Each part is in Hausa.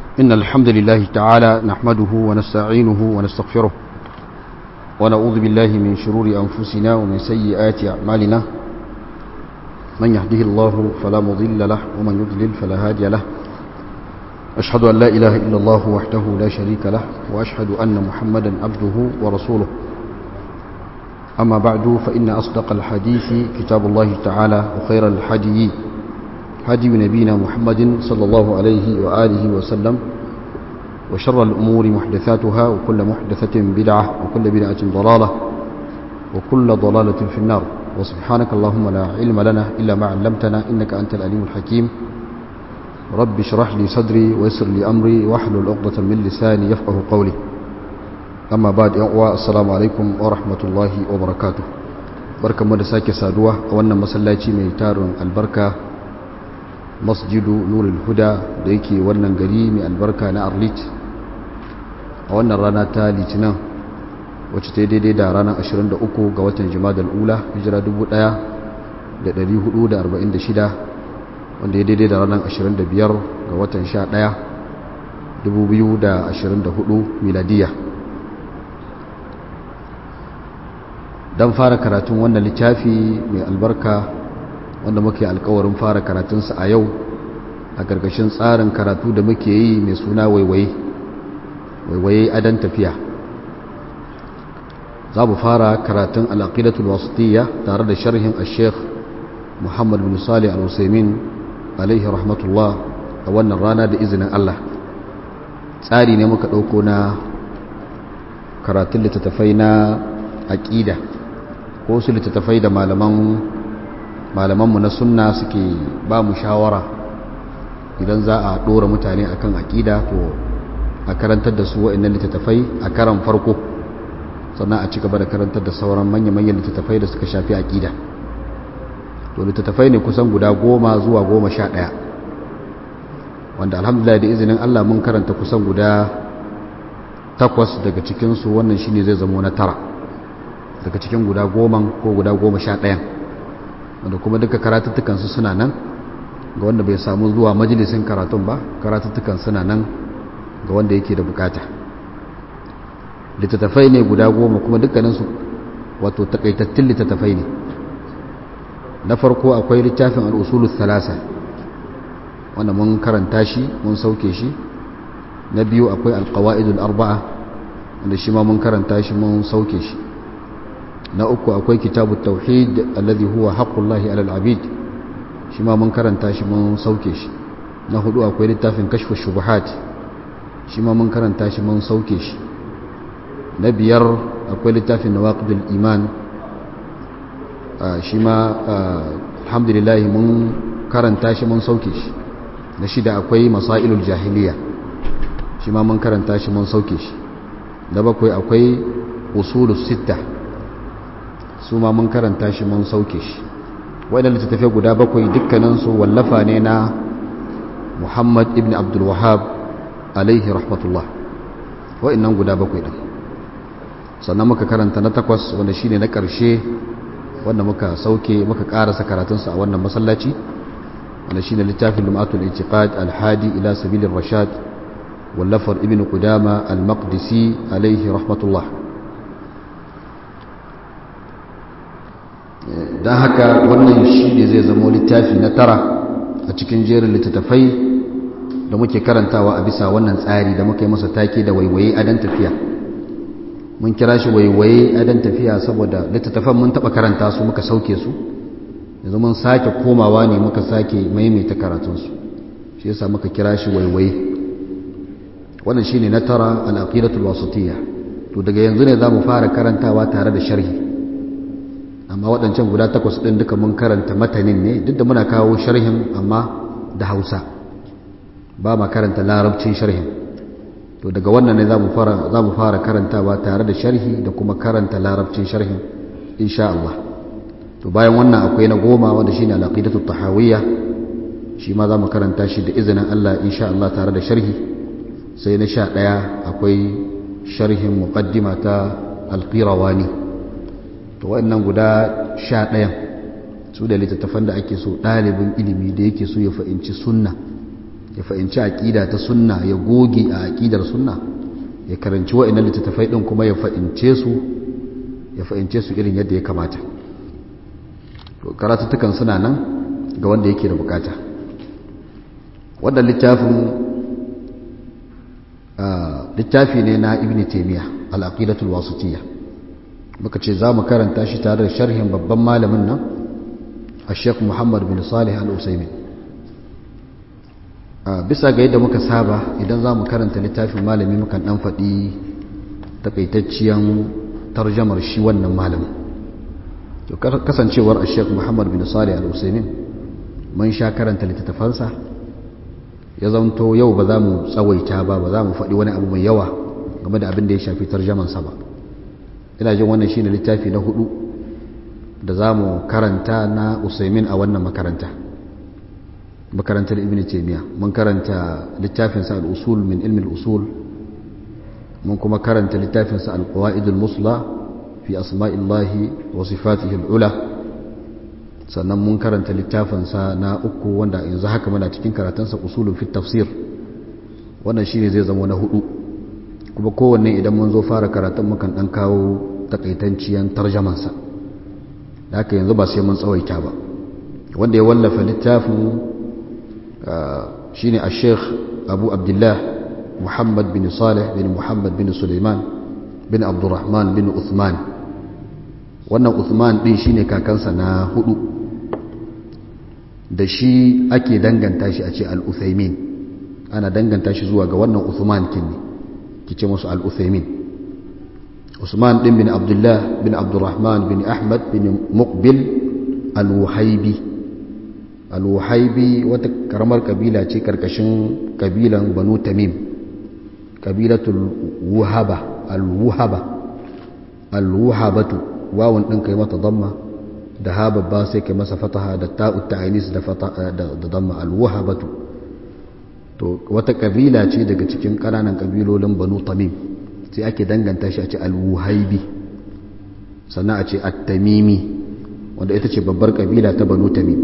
إن الحمد لله تعالى نحمده ونستعينه ونستغفره ونعوذ بالله من شرور أنفسنا ومن سيئات أعمالنا من يهده الله فلا مضل له ومن يضلل فلا هادي له أشهد أن لا إله إلا الله وحده لا شريك له وأشهد أن محمدا عبده ورسوله أما بعد فإن أصدق الحديث كتاب الله تعالى وخير الحدي هدي نبينا محمد صلى الله عليه وآله وسلم وشر الأمور محدثاتها وكل محدثة بدعة وكل بدعة ضلالة وكل ضلالة في النار وسبحانك اللهم لا علم لنا إلا ما علمتنا إنك أنت العليم الحكيم رب اشرح لي صدري ويسر لي أمري واحلل عقدة من لساني يفقه قولي amma ba da uwa assalamu alaikum wa rahmatullahi wa barakatu barkanmu da sake saduwa a wannan masallaci mai tarin albarka masjidu nurul huda da yake wannan gari mai albarka na arlit a wannan rana ta litinin wacce ta daidai da ranar 23 ga watan jimadar ula hijira 1446 wanda ya daidai da ranar 25 ga watan 11 2024 miladiyya don fara karatun wannan littafi mai albarka wanda muke alkawarin fara karatunsa a yau a gargashin tsarin karatu da muke yi mai suna waiwaye waiwaye adan tafiya za mu fara karatun al'aqidatul wasitiyya tare da sharhin al-sheikh muhammad bin salih al-usaimin alaihi rahmatullah a wannan rana da izinin allah tsari ne muka ɗauko na karatun littattafai na aƙida ko su littattafai da malamanmu na sunna suke ba mu shawara idan za a ɗora mutane akan aƙida to a karantar da su wa'annan littattafai a karan farko sannan a ci gaba da karantar da sauran manya-manyan littattafai da suka shafi aƙida to littattafai ne kusan guda goma zuwa goma sha ɗaya wanda alhamdulillah da izinin allah mun karanta kusan guda takwas daga cikinsu wannan shine zai zamo na tara daga cikin guda goma ko guda goma sha ɗayan wanda kuma duka karatuttukansu suna nan ga wanda bai samu zuwa majalisin karatun ba karatuttukan suna nan ga wanda yake da bukata littattafai ne guda goma kuma dukkaninsu wato takaitattun littattafai ne na farko akwai littafin al'usulun thalasa wanda mun karanta shi mun sauke shi na biyu akwai alkawa'idul arba'a wanda shi ma mun karanta shi mun sauke shi na uku akwai kitabu tauhid alladhi huwa haqqullahi alal abid shi ma mun karanta shi mun sauke shi na hudu akwai littafin kashfu shubuhat shi ma mun karanta shi mun sauke shi na biyar akwai littafin nawaqidul iman shi ma alhamdulillah mun karanta shi mun sauke shi na shida akwai masailul jahiliya shi ma mun karanta shi mun sauke shi na bakwai akwai usulus sittah su ma mun karanta shi mun sauke shi waɗanda littattafai guda bakwai dukkaninsu wallafa ne na muhammad ibn abdulwahab alaihi rahmatullah waɗannan guda bakwai ɗin sannan muka karanta na takwas wanda shine na ƙarshe wanda muka sauke muka ƙarasa karatunsa a wannan masallaci wanda shine littafin lumatul itiqad alhadi ila sabilin rashad wallafar ibn qudama al-maqdisi alaihi rahmatullah don haka wannan shi ne zai zama littafi na tara a cikin jerin littattafai da muke karantawa a bisa wannan tsari da muka yi masa take da waiwaye adan tafiya mun kira shi waiwaye adan tafiya saboda littattafan mun taɓa karanta su muka sauke su yanzu mun sake komawa ne muka sake maimaita karatunsu shi yasa muka kira shi waiwaye wannan shi ne na tara al'aqidatul wasatiyya to daga yanzu ne za mu fara karantawa tare da sharhi amma waɗancan guda takwas ɗin duka mun karanta matanin ne duk da muna kawo sharhin amma da hausa ba ma karanta larabcin sharhin to daga wannan ne za mu fara karantawa tare da sharhi da kuma karanta larabcin sharhin insha Allah to bayan wannan akwai na goma wanda shine al-aqidatu tahawiyya shi ma za mu karanta shi da izinin Allah insha Allah tare da sharhi sai na sha ɗaya akwai sharhin muqaddima ta al-qirawani to waɗannan guda sha ɗayan su da littattafan da ake so ɗalibin ilimi da yake so ya fahimci sunna ya fahimci aƙida ta sunna ya goge a aƙidar sunna ya karanci wa'annan littattafai ɗin kuma ya fahimce su ya fahimce su irin yadda ya kamata karatuttukan suna nan ga wanda yake da bukata wannan littafin littafi ne na ibn taimiyya al'aqidatul wasitiyya muka ce za mu karanta shi tare da sharhin babban malamin nan a sheikh muhammad bin salih al-usaimin bisa ga yadda muka saba idan za mu karanta littafin malami mukan dan faɗi takaitacciyan tarjamar shi wannan malamin to kasancewar a sheikh muhammad bin salih al-usaimin mun sha karanta littattafansa ya zanto yau ba za mu tsawaita ba ba za mu faɗi wani abu mai yawa game da abin da ya shafi tarjamansa ba ina jin wannan shine littafi na hudu da za mu karanta na usaimin a wannan makaranta makarantar ibn taymiya mun karanta littafinsa al-usul min ilmi al-usul mun kuma karanta littafinsa al-qawaid al-musla fi asma'illahi wa sifatihi al-ula sannan mun karanta littafinsa na uku wanda yanzu haka muna cikin karatunsa usulun fit tafsir wannan shine zai zama na hudu kuma kowanne idan mun zo fara karatun mukan dan kawo takaitanciyan tarjamansa da haka yanzu ba sai mun tsawaita ba wanda ya wallafa littafin shine a sheikh abu abdullah muhammad bin salih bin muhammad bin suleiman bin abdurrahman bin uthman wannan uthman din shine kakansa na hudu da shi ake danganta shi a ce al-uthaymin ana danganta shi zuwa ga wannan uthman kinne kice musu al-uthaymin usman din bin abdullah bin abdurrahman bin ahmad bin muqbil al-wuhaibi al-wuhaibi wata karamar kabila ce karkashin kabilan banu tamim kabilatul wuhaba al-wuhaba al-wuhabatu wawun din kai mata damma da ha babba sai kai masa fataha da ta'ut ta'anis da fataha da damma al-wuhabatu to wata kabila ce daga cikin kananan kabilolin banu tamim sai ake danganta shi a ce al-wuhaibi sannan a ce at-tamimi wanda ita ce babbar kabila ta banu tamim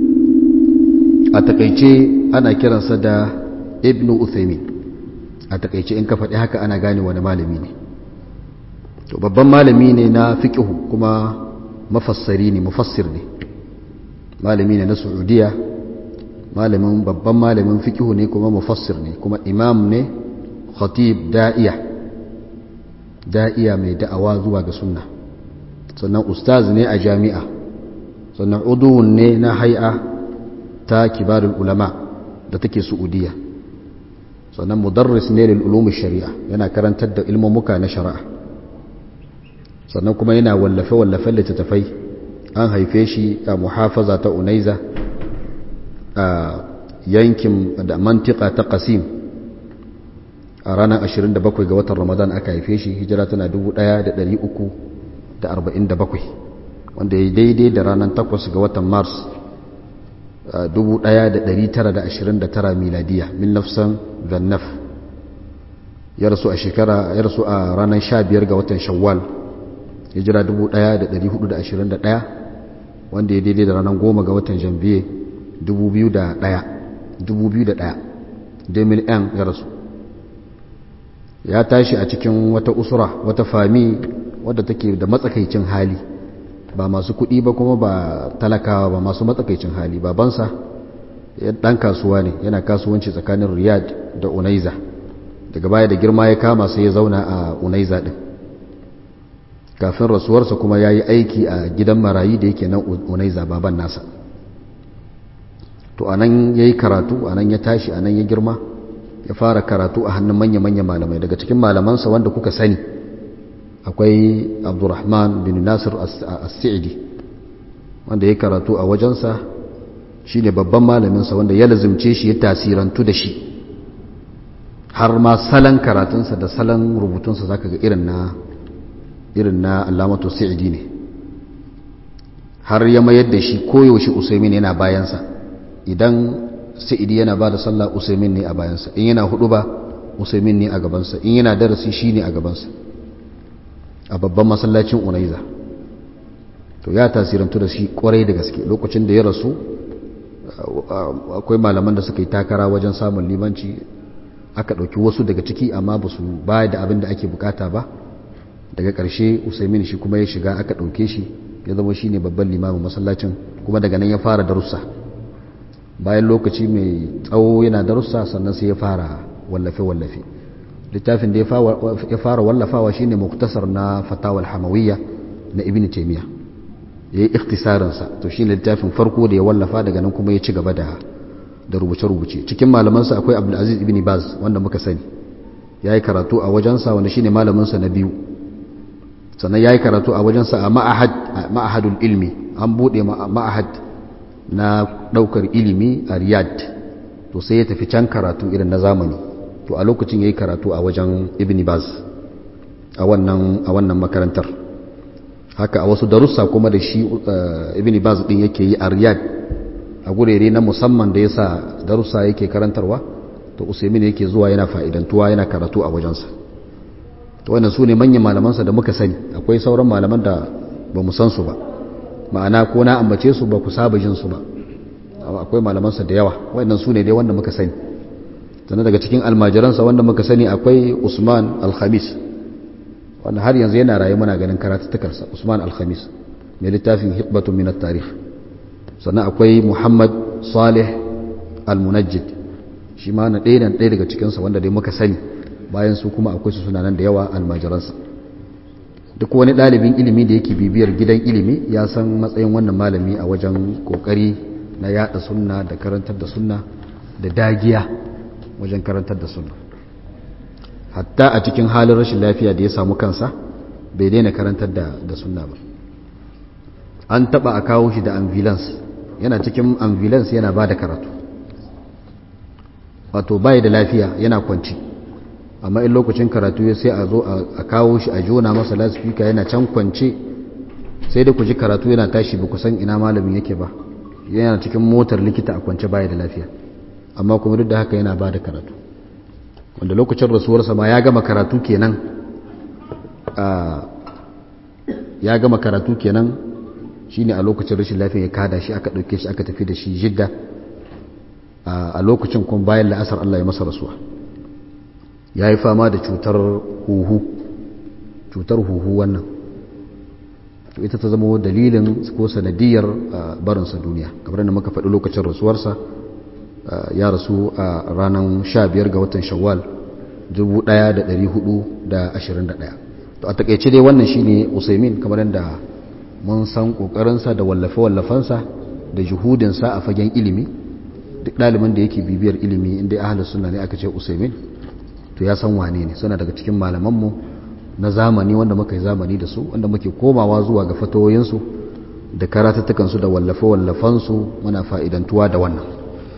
a takaice ana kiransa da ibnu uthaymin a takaice in ka faɗi haka ana gane wani malami ne to babban malami ne na fiqhu kuma mafassari ne mufassir ne malami ne na saudiya malamin babban malamin fiqhu ne kuma mufassir ne kuma imam ne khatib da'iya da'iya mai da'awa zuwa ga sunna sannan ustaz ne a jami'a sannan udun ne na hai'a ta kibarul ulama da take saudiya sannan mudarris ne lil ulum shari'a yana karantar da ilmomuka na shari'a sannan kuma yana wallafe wallafen littattafai an haife shi a muhafaza ta unaiza a yankin da mantika ta qasim a ranar 27 ga watan ramadan aka haife shi hijira tana 1347 wanda ya daidai da ranar 8 ga watan mars 1929 miladiya min nafsan zannaf ya rasu a shekara ya rasu a ranar 15 ga watan shawwal hijira 1421 wanda ya daidai da ranar 10 ga watan janvier 2001 2001 demil n ya rasu ya tashi a cikin wata usura wata fami wadda take da matsakaicin hali ba masu kuɗi ba kuma ba talakawa ba masu matsakaicin hali babansa ɗan kasuwa ne yana kasuwanci tsakanin riyad da unaiza daga baya da girma ya kama sai ya zauna a unaiza ɗin kafin rasuwarsa kuma ya yi aiki a gidan marayi da yake nan unaiza baban nasa to a nan ya yi karatu a nan ya tashi a nan ya girma ya fara karatu a hannun manya-manya malamai daga cikin malamansa wanda kuka sani akwai abdurrahman bin nasir as-sa'idi wanda ya karatu a wajensa shi ne babban malaminsa wanda ya lazimce shi ya tasirantu da shi har ma salon karatunsa da salon rubutunsa za ka ga irin na irin na alamatu sa'idi ne har ya mayar da shi koyaushe usaimin yana bayansa idan sa'idi yana ba da sallah usaimin ne a bayansa in yana hudu ba usaimin ne a gabansa in yana darasi shi ne a gabansa a babban masallacin unaiza to ya tasirantu da shi kwarai da gaske lokacin da ya rasu akwai malaman da suka yi takara wajen samun limanci aka ɗauki wasu daga ciki amma ba su bayar da abin da ake bukata ba daga ƙarshe usaimin shi kuma ya shiga aka ɗauke shi ya zama shi ne babban limamin masallacin kuma daga nan ya fara darussa bayan lokaci mai tsawo yana darussa sannan sai ya fara wallafe-wallafe littafin da ya fara wallafawa shine muktasar na fatawal hamawiyya na ibn taymiya ya yi ikhtisarinsa to shine littafin farko da ya wallafa daga nan kuma ya ci gaba da da rubuce-rubuce cikin malamansa akwai abdulaziz ibn baz wanda muka sani ya yi karatu a wajensa wanda shine malaminsa na biyu sannan ya yi karatu a wajensa a ma'ahadul ilmi an buɗe ma'ahad na ɗaukar ilimi a riyadh to sai ya tafi can karatu irin na zamani to a lokacin ya yi karatu a wajen ibn baz a wannan makarantar haka a wasu darussa kuma da shi ibn baz ɗin yake yi a riyadh a gurere na musamman da ya sa darussa yake karantarwa to usaimin yake zuwa yana fa'idantuwa yana karatu a wajensa to wannan su ne manyan malamansa da muka sani akwai sauran malaman da ba mu san su ba ma'ana ko na ambace su ba ku saba jin su ba akwai malamansa da yawa wannan su ne dai wanda muka sani sannan daga cikin almajiransa wanda muka sani akwai usman alhamis wanda har yanzu yana raye muna ganin karatuttukarsa usman alhamis mai littafin hikbatun min tarikh sannan akwai muhammad salih almunajjid shi ma na ɗaya ɗaya daga cikinsa wanda dai muka sani bayan su kuma akwai su suna nan da yawa almajiransa duk wani ɗalibin ilimi da yake bibiyar gidan ilimi ya san matsayin wannan malami a wajen ƙoƙari na yaɗa sunna da karantar da sunna da dagiya wajen karantar da sunna hatta a cikin halin rashin lafiya da ya samu kansa bai daina karantar da sunna ba an taɓa a kawo shi da ambulance yana cikin ambulance yana ba da karatu wato bai da lafiya yana kwanci amma in lokacin karatu ya sai a zo a kawo shi a jona masa lasifika yana can kwance sai da ku ji karatu yana tashi ba ku san ina malamin yake ba yana cikin motar likita a kwance baya da lafiya amma kuma duk da haka yana ba da karatu wanda lokacin rasuwarsa ma ya gama karatu kenan ya gama karatu kenan shine a lokacin rashin lafiya ya kada shi aka ɗauke shi aka tafi da shi jidda a lokacin kuma bayan la'asar Allah ya masa rasuwa ya yi fama da cutar huhu cutar huhu wannan to ita ta zama dalilin ko sanadiyar barinsa duniya kamar da muka faɗi lokacin rasuwarsa ya rasu a ranar 15 ga watan shawwal 1421 to a takaice dai wannan shine usaimin kamar yadda mun san kokarinsa da wallafe-wallafensa da juhudinsa a fagen ilimi duk ɗalibin da yake bibiyar ilimi inda ahalus sunna ne aka ce usaimin to ya san wane ne suna daga cikin malamanmu na zamani wanda muka yi zamani da su wanda muke komawa zuwa ga fatoyinsu da karatattukansu da wallafe-wallafensu muna fa'idantuwa da wannan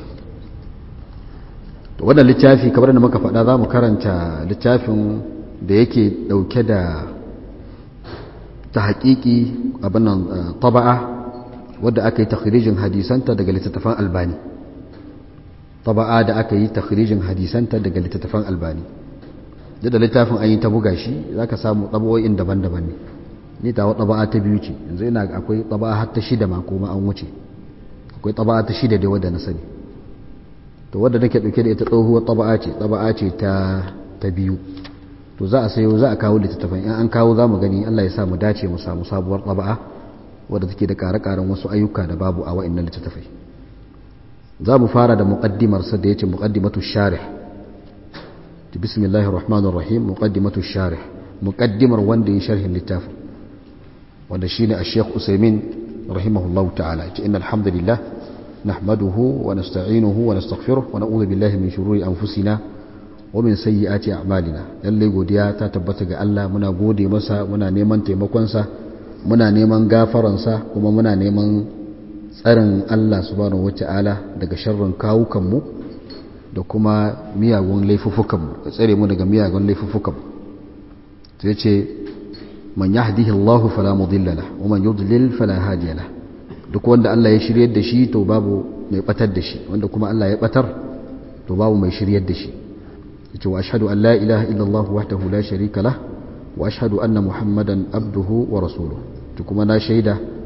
to wannan littafi kamar da muka faɗa za mu karanta littafin da yake ɗauke da ta haƙiƙi abin nan taba'a wadda aka yi takhirijin hadisanta daga littattafan albani taba'a da aka yi takhirijin hadisanta daga littattafan albani da littafin an yi ta buga shi za ka samu taba'o'in daban-daban ne ni tawa taba'a ta biyu ce yanzu ina akwai taba'a har ta shida ma kuma an wuce akwai taba'a ta shida da wadda na sani to wadda nake dauke da ita tsohuwar taba'a ce taba'a ce ta ta biyu to za a sayo za a kawo littattafan in an kawo za mu gani Allah ya sa mu dace mu samu sabuwar taba'a wadda take da ƙare-ƙaren wasu ayyuka da babu a wa'annan littattafai za mu fara da muƙaddimarsa da ya ce muƙaddimatu sharih bismillahir rahmanir rahim muƙaddimatu sharih muƙaddimar wanda ya sharhin littafin wanda shine ash-shaykh usaymin rahimahullahu ta'ala ce innal hamdalillah nahmaduhu wa nasta'inuhu wa nastaghfiruh wa na'udhu billahi min shururi anfusina wa min sayyiati a'malina lalle godiya ta tabbata ga Allah muna gode masa muna neman taimakon sa muna neman gafaran sa kuma muna neman tsarin Allah subhanahu wata'ala daga sharrin kawukanmu da kuma miyagun laifuffukanmu da tsare mu daga miyagun laifuffukanmu sai ce man yahdihi Allahu fala mudilla lahu wa man yudlil fala hadiya lahu duk wanda Allah ya shiryar da shi to babu mai batar da shi wanda kuma Allah ya batar to babu mai shiryar da shi yace wa ashhadu an la ilaha illa Allah wahdahu la sharika lah wa ashhadu anna muhammadan abduhu wa rasuluhu to kuma na shaida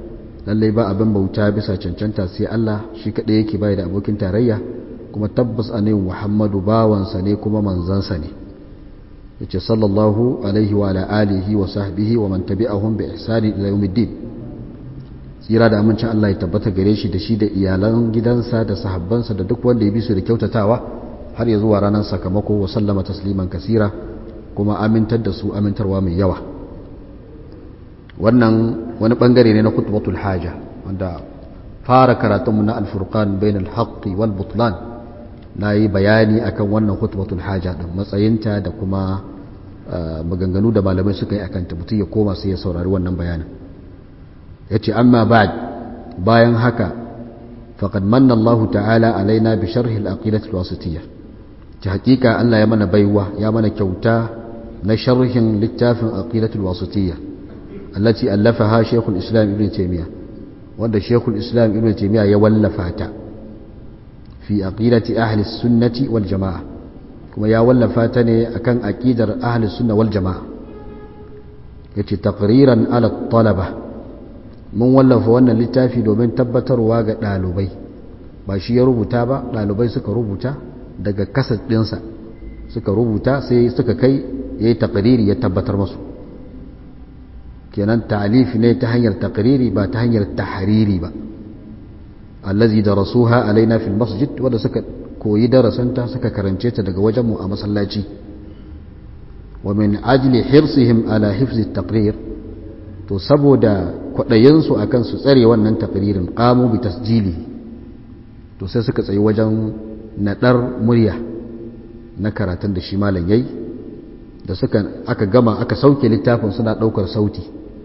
lallai ba abin bauta bisa cancanta sai Allah shi kaɗai yake bai da abokin tarayya kuma tabbas annabi Muhammadu bawansa ne kuma manzansa ne yace sallallahu alaihi wa ala alihi wa sahbihi wa man tabi'ahum bi ihsani ila yawmiddin tsira da amincin Allah ya tabbata gare shi da shi da iyalan gidansa da sahabbansa da duk wanda ya bi su da kyautatawa har ya zuwa ranar sakamako wa sallama tasliman kasira kuma amintar da su amintarwa mai yawa wannan wani bangare ne na khutbatul haja wanda fara karatunmu na alfurqan bainal haqqi wal butlan na yi bayani akan wannan khutbatul haja din matsayinta da kuma maganganu da malamai suka yi akan ta mutum ya koma sai ya saurari wannan bayanin yace amma ba'd bayan haka faqad manna Allah ta'ala alaina bi sharhi al-aqidah al-wasitiyyah ta hakika Allah ya mana baiwa ya mana kyauta na sharhin littafin aqidah al-wasitiyyah allati allafaha Sheikh al-Islam Ibn Taymiyyah wanda Sheikh al-Islam Ibn Taymiyyah ya wallafa ta fi aqidati ahli sunnati wal jamaa kuma ya wallafa ta ne akan aqidar ahli sunna wal jamaa yace taqriran ala talaba mun wallafa wannan littafi domin tabbatarwa ga ɗalibai ba shi ya rubuta ba ɗalibai suka rubuta daga kasar ɗinsa suka rubuta sai suka kai ya yi taƙariri ya tabbatar masu kenan ta'alif ne ta hanyar taƙariri ba ta hanyar tahariri ba allazi da rasuha alaina fil masjid wanda suka koyi darasanta suka karance ta daga wajenmu a masallaci wa min ajli hirsihim ala hifzi taqrir to saboda kwaɗayensu a kan su tsare wannan takririn ƙamu bi tasjili to sai suka tsayi wajen naɗar murya na karatun da shi malam yayi da suka aka gama aka sauke littafin suna ɗaukar sauti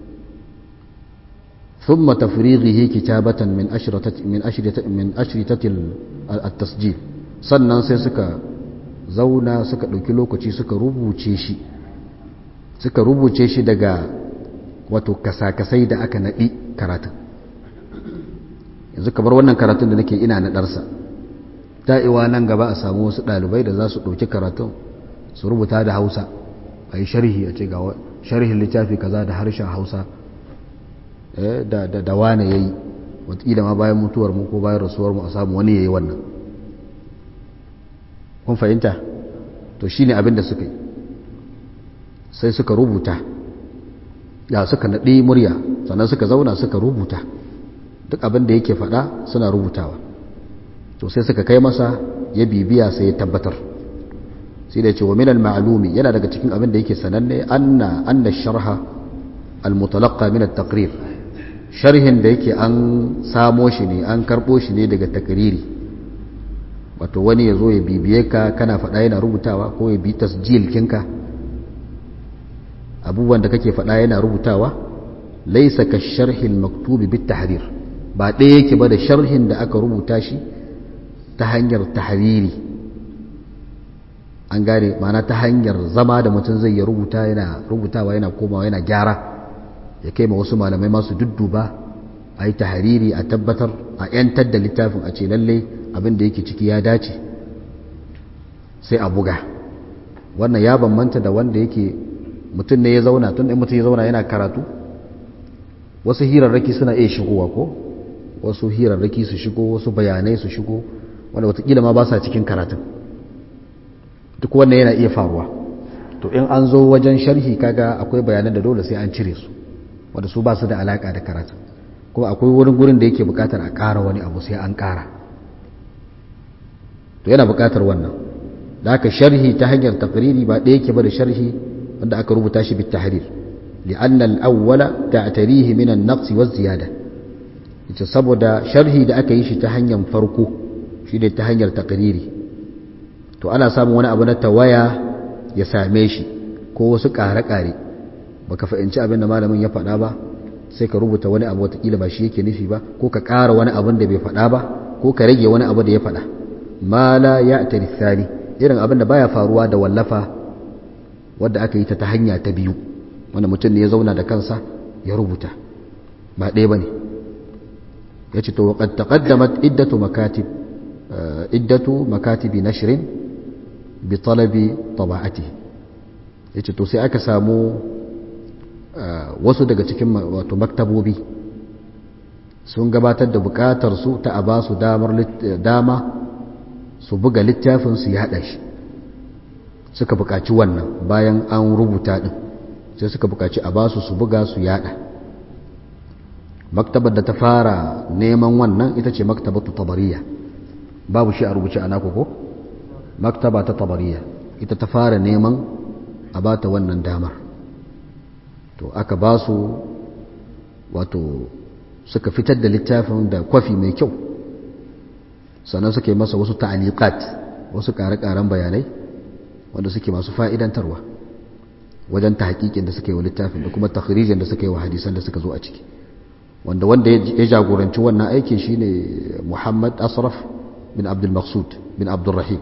ثم تفريغه كتابة من أشرطة من أشرطة من أشرطة التسجيل sannan sai suka zauna suka ɗauki lokaci suka rubuce shi suka rubuce shi daga wato kasakasai da aka naɗi karatun yanzu kamar wannan karatun da nake ina naɗarsa ta'iwa nan gaba a samu wasu ɗalibai da za su ɗauki karatun su rubuta da hausa a yi sharhi a ce ga sharhin littafi kaza da harshen hausa da wane ya yi watakila ma bayan mutuwar mu ko bayan rasuwar mu a samu wani ya yi wannan kun fahimta to shine abin da suka yi sai suka rubuta ya suka naɗi murya sannan suka zauna suka rubuta duk abin da yake faɗa suna rubutawa to sai suka kai masa ya bibiya sai ya tabbatar sai da ce wa minal ma'lumi yana daga cikin abin da yake sananne anna anna sharha al-mutalaqqa min at-taqrir sharhin da yake an samo shi ne an karbo shi ne daga takriri wato wani ya zo ya bibiye ka kana faɗa yana rubutawa ko ya bi tasjil kinka abubuwan da kake faɗa yana rubutawa laisa ka sharhin maktubi bit tahrir ba ɗaya yake ba da sharhin da aka rubuta shi ta hanyar tahriri an gane mana ta hanyar zama da mutum zai ya rubuta yana rubutawa yana komawa yana gyara ya kai ma wasu malamai masu dudduba a yi tahariri a tabbatar a 'yantar da littafin a ce lalle abin da yake ciki ya dace sai a buga wannan ya bambanta da wanda yake mutum ne ya zauna tun mutum ya zauna yana karatu wasu hirarraki suna iya shigowa ko wasu hirarraki su shigo wasu bayanai su shigo wanda watakila ma ba sa cikin karatun duk wannan yana iya faruwa to in an zo wajen sharhi kaga akwai bayanan da dole sai an cire su wanda su ba su da alaka da karatu kuma akwai wurin gurin da yake bukatar a ƙara wani abu sai an ƙara to yana bukatar wannan da aka sharhi ta hanyar takriri ba ɗaya yake ba da sharhi wanda aka rubuta shi bit tahrir li'anna al-awwala ta'tarihi min an-naqs wa ziyada ita saboda sharhi da aka yi shi ta hanyar farko shi ne ta hanyar takriri to ana samun wani abu na tawaya ya same shi ko wasu ƙare-ƙare baka fahimci abin da malamin ya faɗa ba sai ka rubuta wani abu watakila ba shi yake nufi ba ko ka ƙara wani abin da bai faɗa ba ko ka rage wani abu da ya faɗa ma la ya tarithani irin abin da baya faruwa da wallafa wadda aka yi ta ta hanya ta biyu wanda mutum ne ya zauna da kansa ya rubuta ba ɗaya ba ne ya ce to waƙad taƙaddamat iddatu makatib iddatu makatibi nashrin bi talabi taba'ati ya ce to sai aka samu wasu daga cikin wato maktabobi sun gabatar da bukatar su ta a ba su dama su buga littafin su yaɗa shi suka bukaci wannan bayan an rubuta din sai suka bukaci a ba su su buga su yaɗa maktabar da ta fara neman wannan ita ce maktabatu tabariya babu shi a rubuce a naku ko maktaba ta tabariya ita ta fara neman a ba ta wannan damar to aka ba su wato suka fitar da littafin da kwafi mai kyau sannan suka yi masa wasu ta'aliqat wasu ƙare-ƙaren bayanai wanda suke masu fa'idantarwa wajen ta hakikin da suka yi wa littafin da kuma takhrijin da suka yi wa hadisan da suka zo a ciki wanda wanda ya jagoranci wannan aikin shine Muhammad Asraf bin Abdul Maqsud bin Abdul Rahim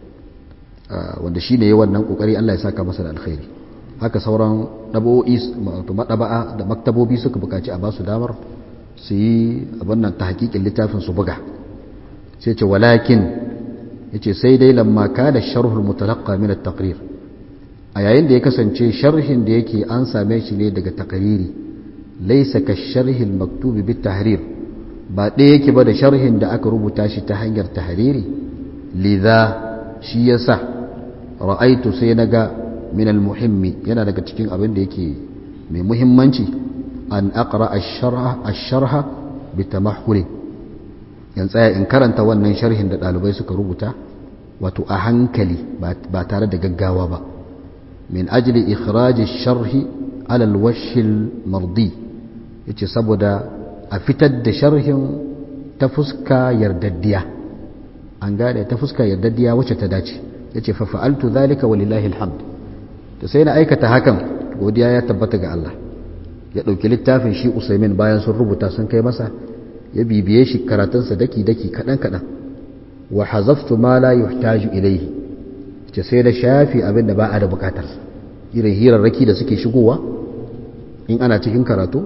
wanda shine yayin wannan kokari Allah ya saka masa da alkhairi haka sauran dabo'i madaba'a da maktabobi suka bukaci a basu damar su yi abin nan ta hakikin littafin su buga sai ce walakin yace sai dai lamma kana sharhul mutalaqqa min at-taqrir a yayin da ya kasance sharhin da yake an same shi ne daga takariri laisa ka sharhil maktubi bit tahrir ba ɗaya yake ba da sharhin da aka rubuta shi ta hanyar tahriri lidha shi yasa ra'aitu sai naga min muhimmi yana daga cikin abin da yake mai muhimmanci an aqra ash-sharha ash-sharha bitamahhul yan tsaya in karanta wannan sharhin da ɗalibai suka rubuta wato a hankali ba tare da gaggawa ba min ajli ikhraj ash-sharhi ala al-wajh al-mardi yace saboda a fitar da sharhin ta fuska yardaddiya an gane ta fuska yardaddiya wacce ta dace yace fa fa'altu dhalika walillahi alhamd to sai na aikata hakan godiya ya tabbata ga Allah ya dauki littafin shi Usaimin bayan sun rubuta sun kai masa ya bibiye shi karatunsa daki daki kadan kadan wa hazaftu ma la yuhtaju ilayhi ce sai da shafi abin da ba a da bukatar irin hirarraki da suke shigowa in ana cikin karatu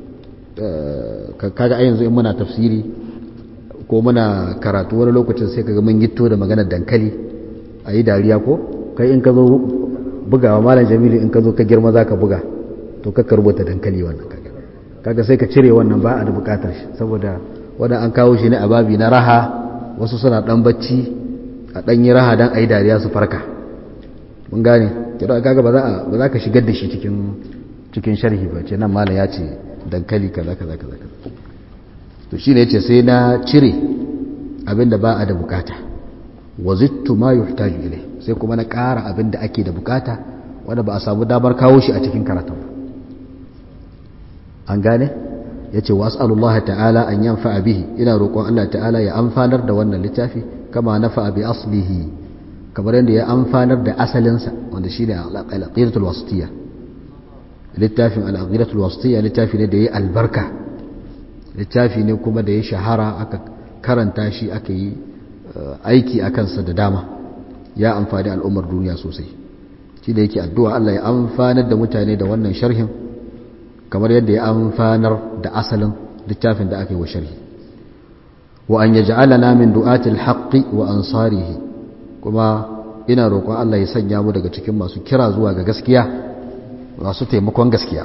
kaga a yanzu in muna tafsiri ko muna karatu wani lokacin sai kaga mun gitto da maganar dankali a yi dariya ko kai in ka zo bugawa malam jamilu in ka zo ka girma za ka buga to ka rubuta dankali wannan kaga kaga sai ka cire wannan ba a da bukatar shi saboda wannan an kawo shi ne a babi na raha wasu suna dan bacci a dan yi raha dan a yi dariya su farka mun gane kira kaga ba za ba za ka shigar da shi cikin cikin sharhi ba ce nan malam ya ce dankali kaza kaza kaza to shine yace sai na cire abinda ba a da bukata wazittu ma yuhtaju ilai sai kuma na ƙara abinda ake da bukata wanda ba a samu damar kawo shi a cikin karatun ba an gane yace was'alullaha ta'ala an yanfa'a bihi ina roƙon Allah ta'ala ya amfanar da wannan littafi kama nafa'a bi aslihi kamar yadda ya amfanar da asalinsa wanda shine al-aqidatul wasitiyya littafin al'adiratul wasitiyya littafi ne da ya albarka littafi ne kuma da ya shahara aka karanta shi aka yi aiki a kansa da dama ya amfani al'ummar duniya sosai shi da yake addu'a Allah ya amfanar da mutane da wannan sharhin kamar yadda ya amfanar da asalin littafin da aka yi wa sharhi wa an ya ja'alana min du'atil haqqi wa ansarihi kuma ina roƙon Allah ya sanya mu daga cikin masu kira zuwa ga gaskiya masu taimakon gaskiya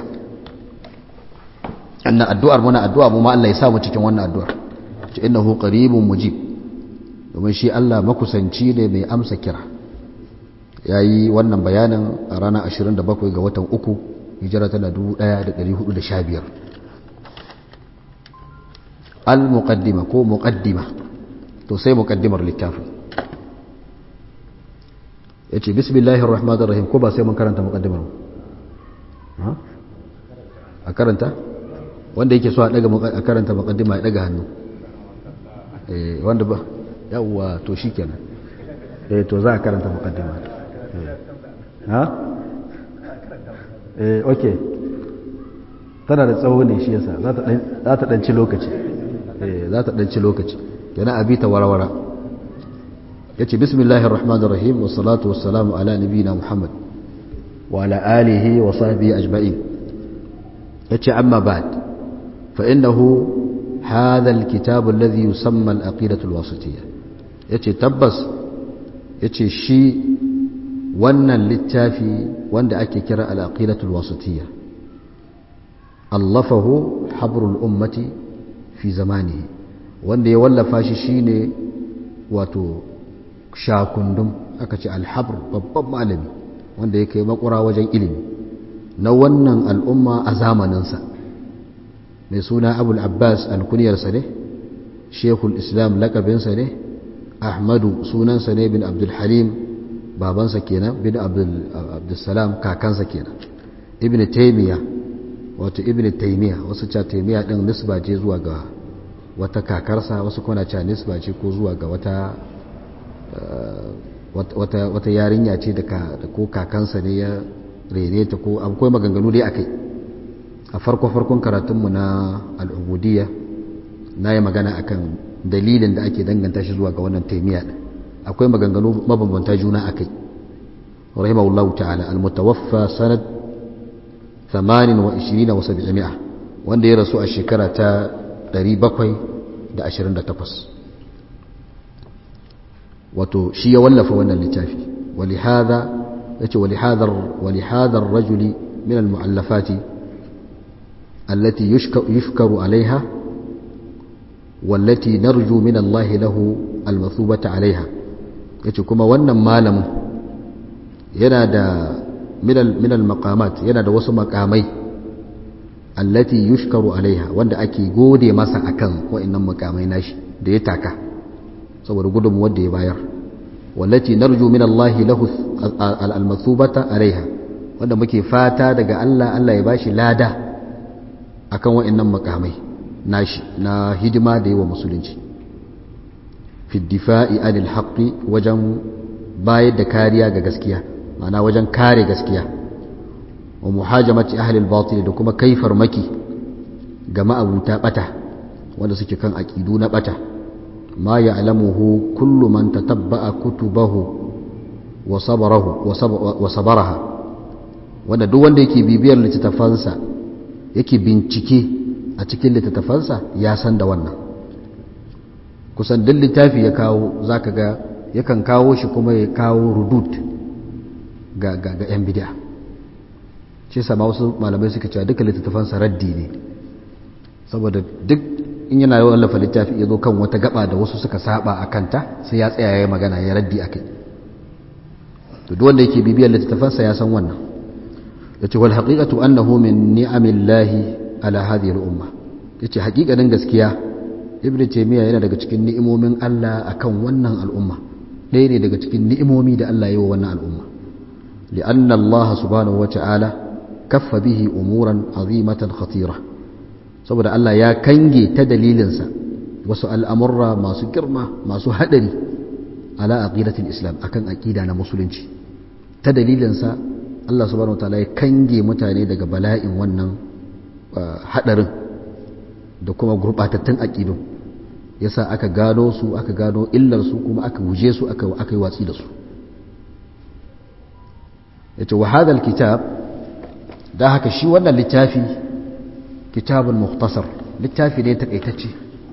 annan addu'ar muna addu'a mu ma Allah ya sa mu cikin wannan addu'ar ce innahu qaribun mujib domin shi Allah makusanci ne mai amsa kira yayi wannan bayanin a ranar 27 ga watan uku hijira tana 1415 al muqaddima ko muqaddima to sai muqaddimar littafin yace bismillahir rahmanir rahim ko ba sai mun karanta muqaddimar ba a karanta wanda yake so a daga a karanta muqaddima ya daga hannu eh wanda ba yawa to shikenan eh to za a karanta muqaddima ha eh okay tana da tsawo ne shi yasa za ta dan za ta dan ci lokaci eh za ta dan ci lokaci yana abi ta warawara yace bismillahir rahmanir rahim was salatu was salamu ala nabiyina muhammad وعلى آله وصحبه أجمعين يتي أما بعد فإنه هذا الكتاب الذي يسمى الأقيدة الواسطية يتي تبس يتي شي وانا للتافي وانا أكي كرا الأقيدة الواسطية ألفه حبر الأمة fi zamani wanda ya wallafa shi shine wato shakundum aka ce alhabr babban malami wanda ya kai makura wajen ilimi na wannan al'umma a zamaninsa mai suna abul abbas alkuniyarsa ne shekul islam lakabinsa ne ahmadu sunansa ne bin abdulhalim babansa kenan bin abdulsalam kakansa kenan ibn taimiyya wato ibn taimiyya wasu ca taimiyya ɗin nisba ce zuwa ga wata kakarsa wasu kuna ca nisba ce ko zuwa ga wata wata yarinya ce da ko kakansa ne ya rene ta ko akwai maganganu dai akai a farko-farkon karatunmu na al'ubudiyya na yi magana akan dalilin da ake danganta shi zuwa ga wannan taimiyya akwai maganganu mabambanta juna akai rahimahullahu ta'ala al-mutawaffa sanad 28 wa 700 wanda ya rasu a shekara ta 728 wato shi ya wallafa wannan littafi walihada yace walihadar walihadar rajuli min almuallafati allati yushkaru alaiha wallati narju min Allah lahu almathubata alaiha yace kuma wannan malamin yana da min almaqamat yana da wasu makamai allati yushkaru alaiha wanda ake gode masa akan wa'annan makamai nashi da ya taka saboda gudunmuwar da ya bayar wallati narju min Allah lahu al-mathubata alaiha wanda muke fata daga Allah Allah ya bashi lada akan wa'annan makamai nashi na hidima da yi wa musulunci fi difa'i anil haqqi wajen bayar da kariya ga gaskiya ma'ana wajen kare gaskiya wa muhajamati ahli al-batil da kuma kai farmaki ga ma'abuta bata wanda suke kan aqidu na bata ma ya'lamuhu kullu man tatabba'a kutubahu wa sabarahu wa sabaraha wanda duk wanda yake bibiyar littattafansa yake bincike a cikin littattafansa ya san da wannan kusan duk littafi ya kawo zaka ga yakan kawo shi kuma ya kawo rudud ga ga 'yan bid'a shi sama wasu malamai suka cewa duka littattafansa raddi ne saboda duk in yana yawan lafa littafi ya zo kan wata gaba da wasu suka saba a kanta sai ya tsaya ya magana ya raddi a kai to duk wanda yake bibiyar littattafansa ya san wannan ya ce wal haqiqatu annahu min ni'amillahi ala hadhihi al-umma yace haƙiƙanin gaskiya ibnu taymiya yana daga cikin ni'imomin Allah akan wannan al'umma ɗaya ne daga cikin ni'imomi da Allah ya yi wa wannan al'umma li'anna Allah subhanahu wa ta'ala kaffa bihi umuran azimatan khatira saboda Allah ya kange ta dalilinsa wasu al'amurra masu girma masu haɗari ala aqidatul islam akan aqida na musulunci ta dalilinsa Allah subhanahu wa ta'ala ya kange mutane daga bala'in wannan haɗarin da kuma gurɓatattun aƙidu yasa aka gano su aka gano illar su kuma aka guje su aka yi watsi da su yace wa hadal kitab da haka shi wannan littafi kitabun muhtasar littafi ne takaitacce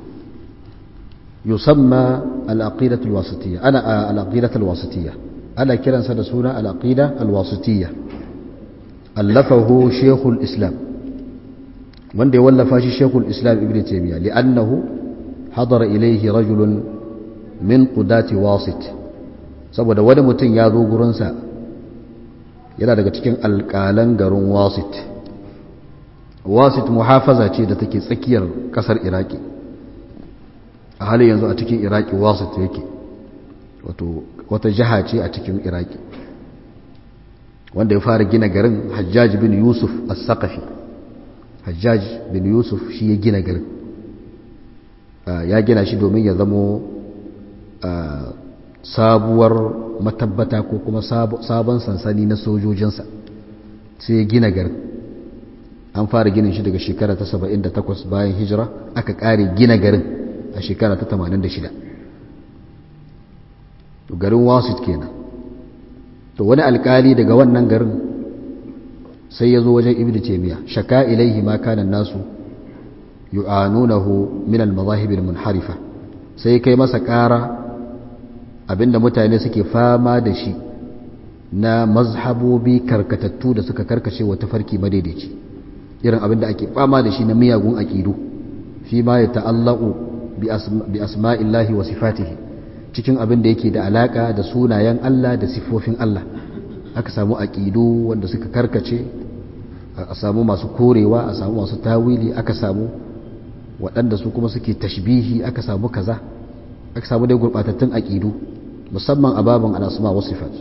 yusamma al-aqidatu al-wasitiyya ana al-aqidatu al-wasitiyya ana kiransa da suna al-aqida al-wasitiyya allafahu shaykhul islam wanda ya wallafa shi shaykhul islam ibn taymiyyah li'annahu hadara ilayhi rajulun min qudati wasit saboda wani mutum ya zo gurinsa yana daga cikin alƙalan garin wasit wasit muhafaza ce da take tsakiyar ƙasar iraki a halin yanzu a cikin iraki wasit yake wato wata jiha ce a cikin iraki wanda ya fara gina garin hajjaj bin yusuf as-saqafi hajjaj bin yusuf shi ya gina garin ya gina shi domin ya zamo sabuwar matabbata ko kuma sabon sansani na sojojinsa sai ya gina garin an fara ginin shi daga shekara ta 78 bayan hijira aka kare gina garin a shekara ta 86 garin wasit kenan to wani alkali daga wannan garin sai ya zo wajen ibn taymiya shaka ilaihi ma kana nasu yu'anunahu min al-madahib al-munharifa sai kai masa ƙara abinda mutane suke fama da shi na mazhabobi karkatattu da suka karkace wa tafarki madaidaici irin abinda ake fama da shi na miyagun aƙidu fi ma ya ta'allaqu bi asma'illahi wa sifatihi cikin abin da yake da alaka da sunayen Allah da siffofin Allah aka samu aqidu wanda suka karkace a samu masu korewa a samu masu tawili aka samu waɗanda su kuma suke tashbihi aka samu kaza aka samu dai gurbatattun aqidu musamman a baban al-asma wa sifat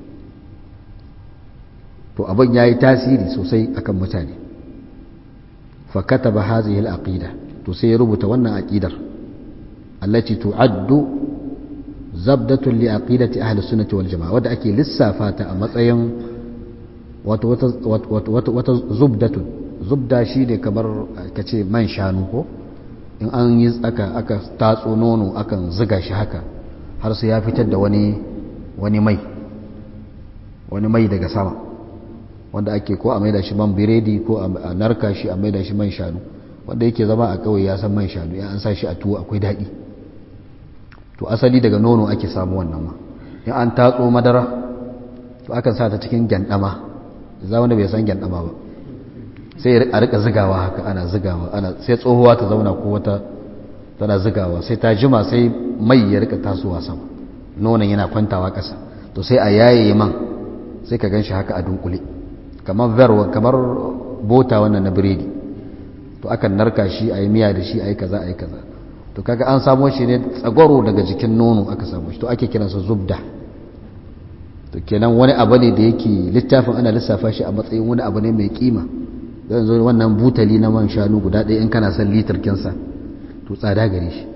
to abin yayi tasiri sosai akan mutane fa kataba hadhihi al-aqida to sai ya rubuta wannan aqidar allati tu'addu zabdatun li aqidati ahli sunnati wal jamaa wadda ake lissafa ta a matsayin wato wata wata zubdatun zubda shine kamar kace man shanu ko in an yi aka aka tatso nono akan ziga shi haka har sai ya fitar da wani wani mai wani mai daga sama wanda ake ko a maida shi man biredi ko a narka shi a maida shi man shanu wanda yake zama a kauye ya san man shanu ya an sa shi a tuwo akwai daɗi to asali daga nono ake samu wannan ma in an tatso madara to akan sa ta cikin gyandama za wanda bai san gyandama ba sai a rika zigawa haka ana zigawa ana sai tsohuwa ta zauna ko wata tana zigawa sai ta jima sai mai ya rika tasowa sama nonon yana kwantawa ƙasa to sai a yaye man sai ka gan shi haka a dunkule kamar verwa kamar bota wannan na biredi to akan narka shi a yi miya da shi a yi kaza a yi kaza to kaga an samo shi ne tsagwaro daga jikin nono aka samu shi to ake kiransa zubda to kenan wani abu ne da yake littafin ana lissafa shi a matsayin wani abu ne mai kima zan zo wannan butali na man shanu guda ɗaya in kana son litar kinsa to tsada gare shi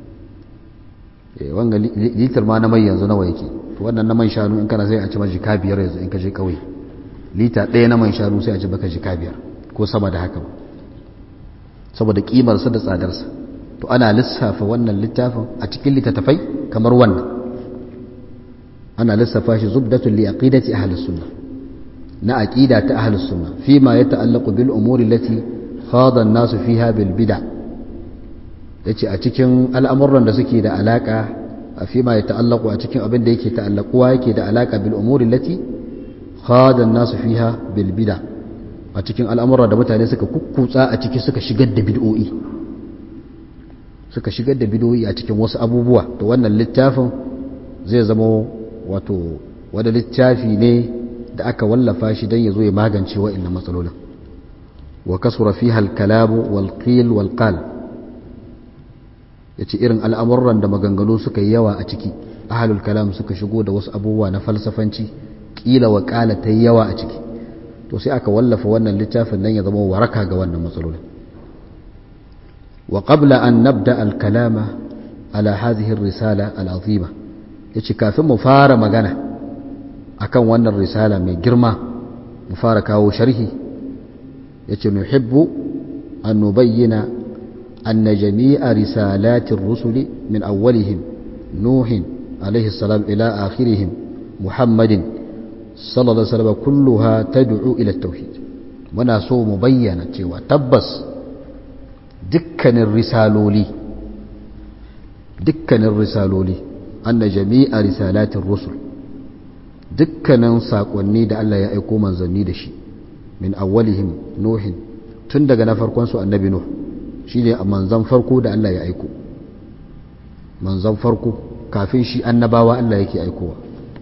wanga litar ma na mai yanzu nawa yake to wannan na man shanu in kana sai a ci ma jika biyar yanzu in ka je kauye lita ɗaya na man shanu sai a ci baka jika biyar ko sama da haka saboda kimarsa da tsadarsa to ana lissafa wannan littafin a cikin littattafai kamar wannan ana lissafa shi zubdatun li aqidati ahlus sunnah na aqida ta ahlus sunnah fima yata'allaqu bil umuri allati khada an-nas fiha bil bid'a yace a cikin al'amuran da suke da alaka fima yata'allaqu a cikin abin da yake ta'allaquwa yake da alaka bil umuri allati khada an-nas fiha bil bid'a a cikin al'amuran da mutane suka kukkutsa a ciki suka shigar da bid'o'i suka shigar da bid'o'i a cikin wasu abubuwa to wannan littafin zai zama wato wani littafi ne da aka wallafa shi don ya zo ya magance wa'annan matsalolin wa kasura fiha al-kalamu wal qil wal qal yace irin al'amuran da maganganu suka yi yawa a ciki ahlul kalam suka shigo da wasu abubuwa na falsafanci kila wa qala ta yawa a ciki to sai aka wallafa wannan littafin nan ya zama waraka ga wannan matsalolin wa qabla an nabda al-kalama ala hadhihi ar-risala al-azima yace kafin mu fara magana akan wannan risala mai girma mu fara kawo sharhi yace nuhibbu an nubayyana anna jami'a risalatir rusuli min awwalihim nuhin alayhi salam ila akhirihim muhammadin sallallahu alaihi wasallam kulluha tad'u ila at-tauhid muna so mu bayyana cewa tabbas dukkanin risaloli dukkanin risaloli anna jami'a risalatir rusul dukkanin saƙonni da Allah ya aiko manzanni da shi min awwalihim nuhin tun daga na farkon su annabi nuh shine manzan farko da Allah ya aiko manzan farko kafin shi annabawa Allah yake aikowa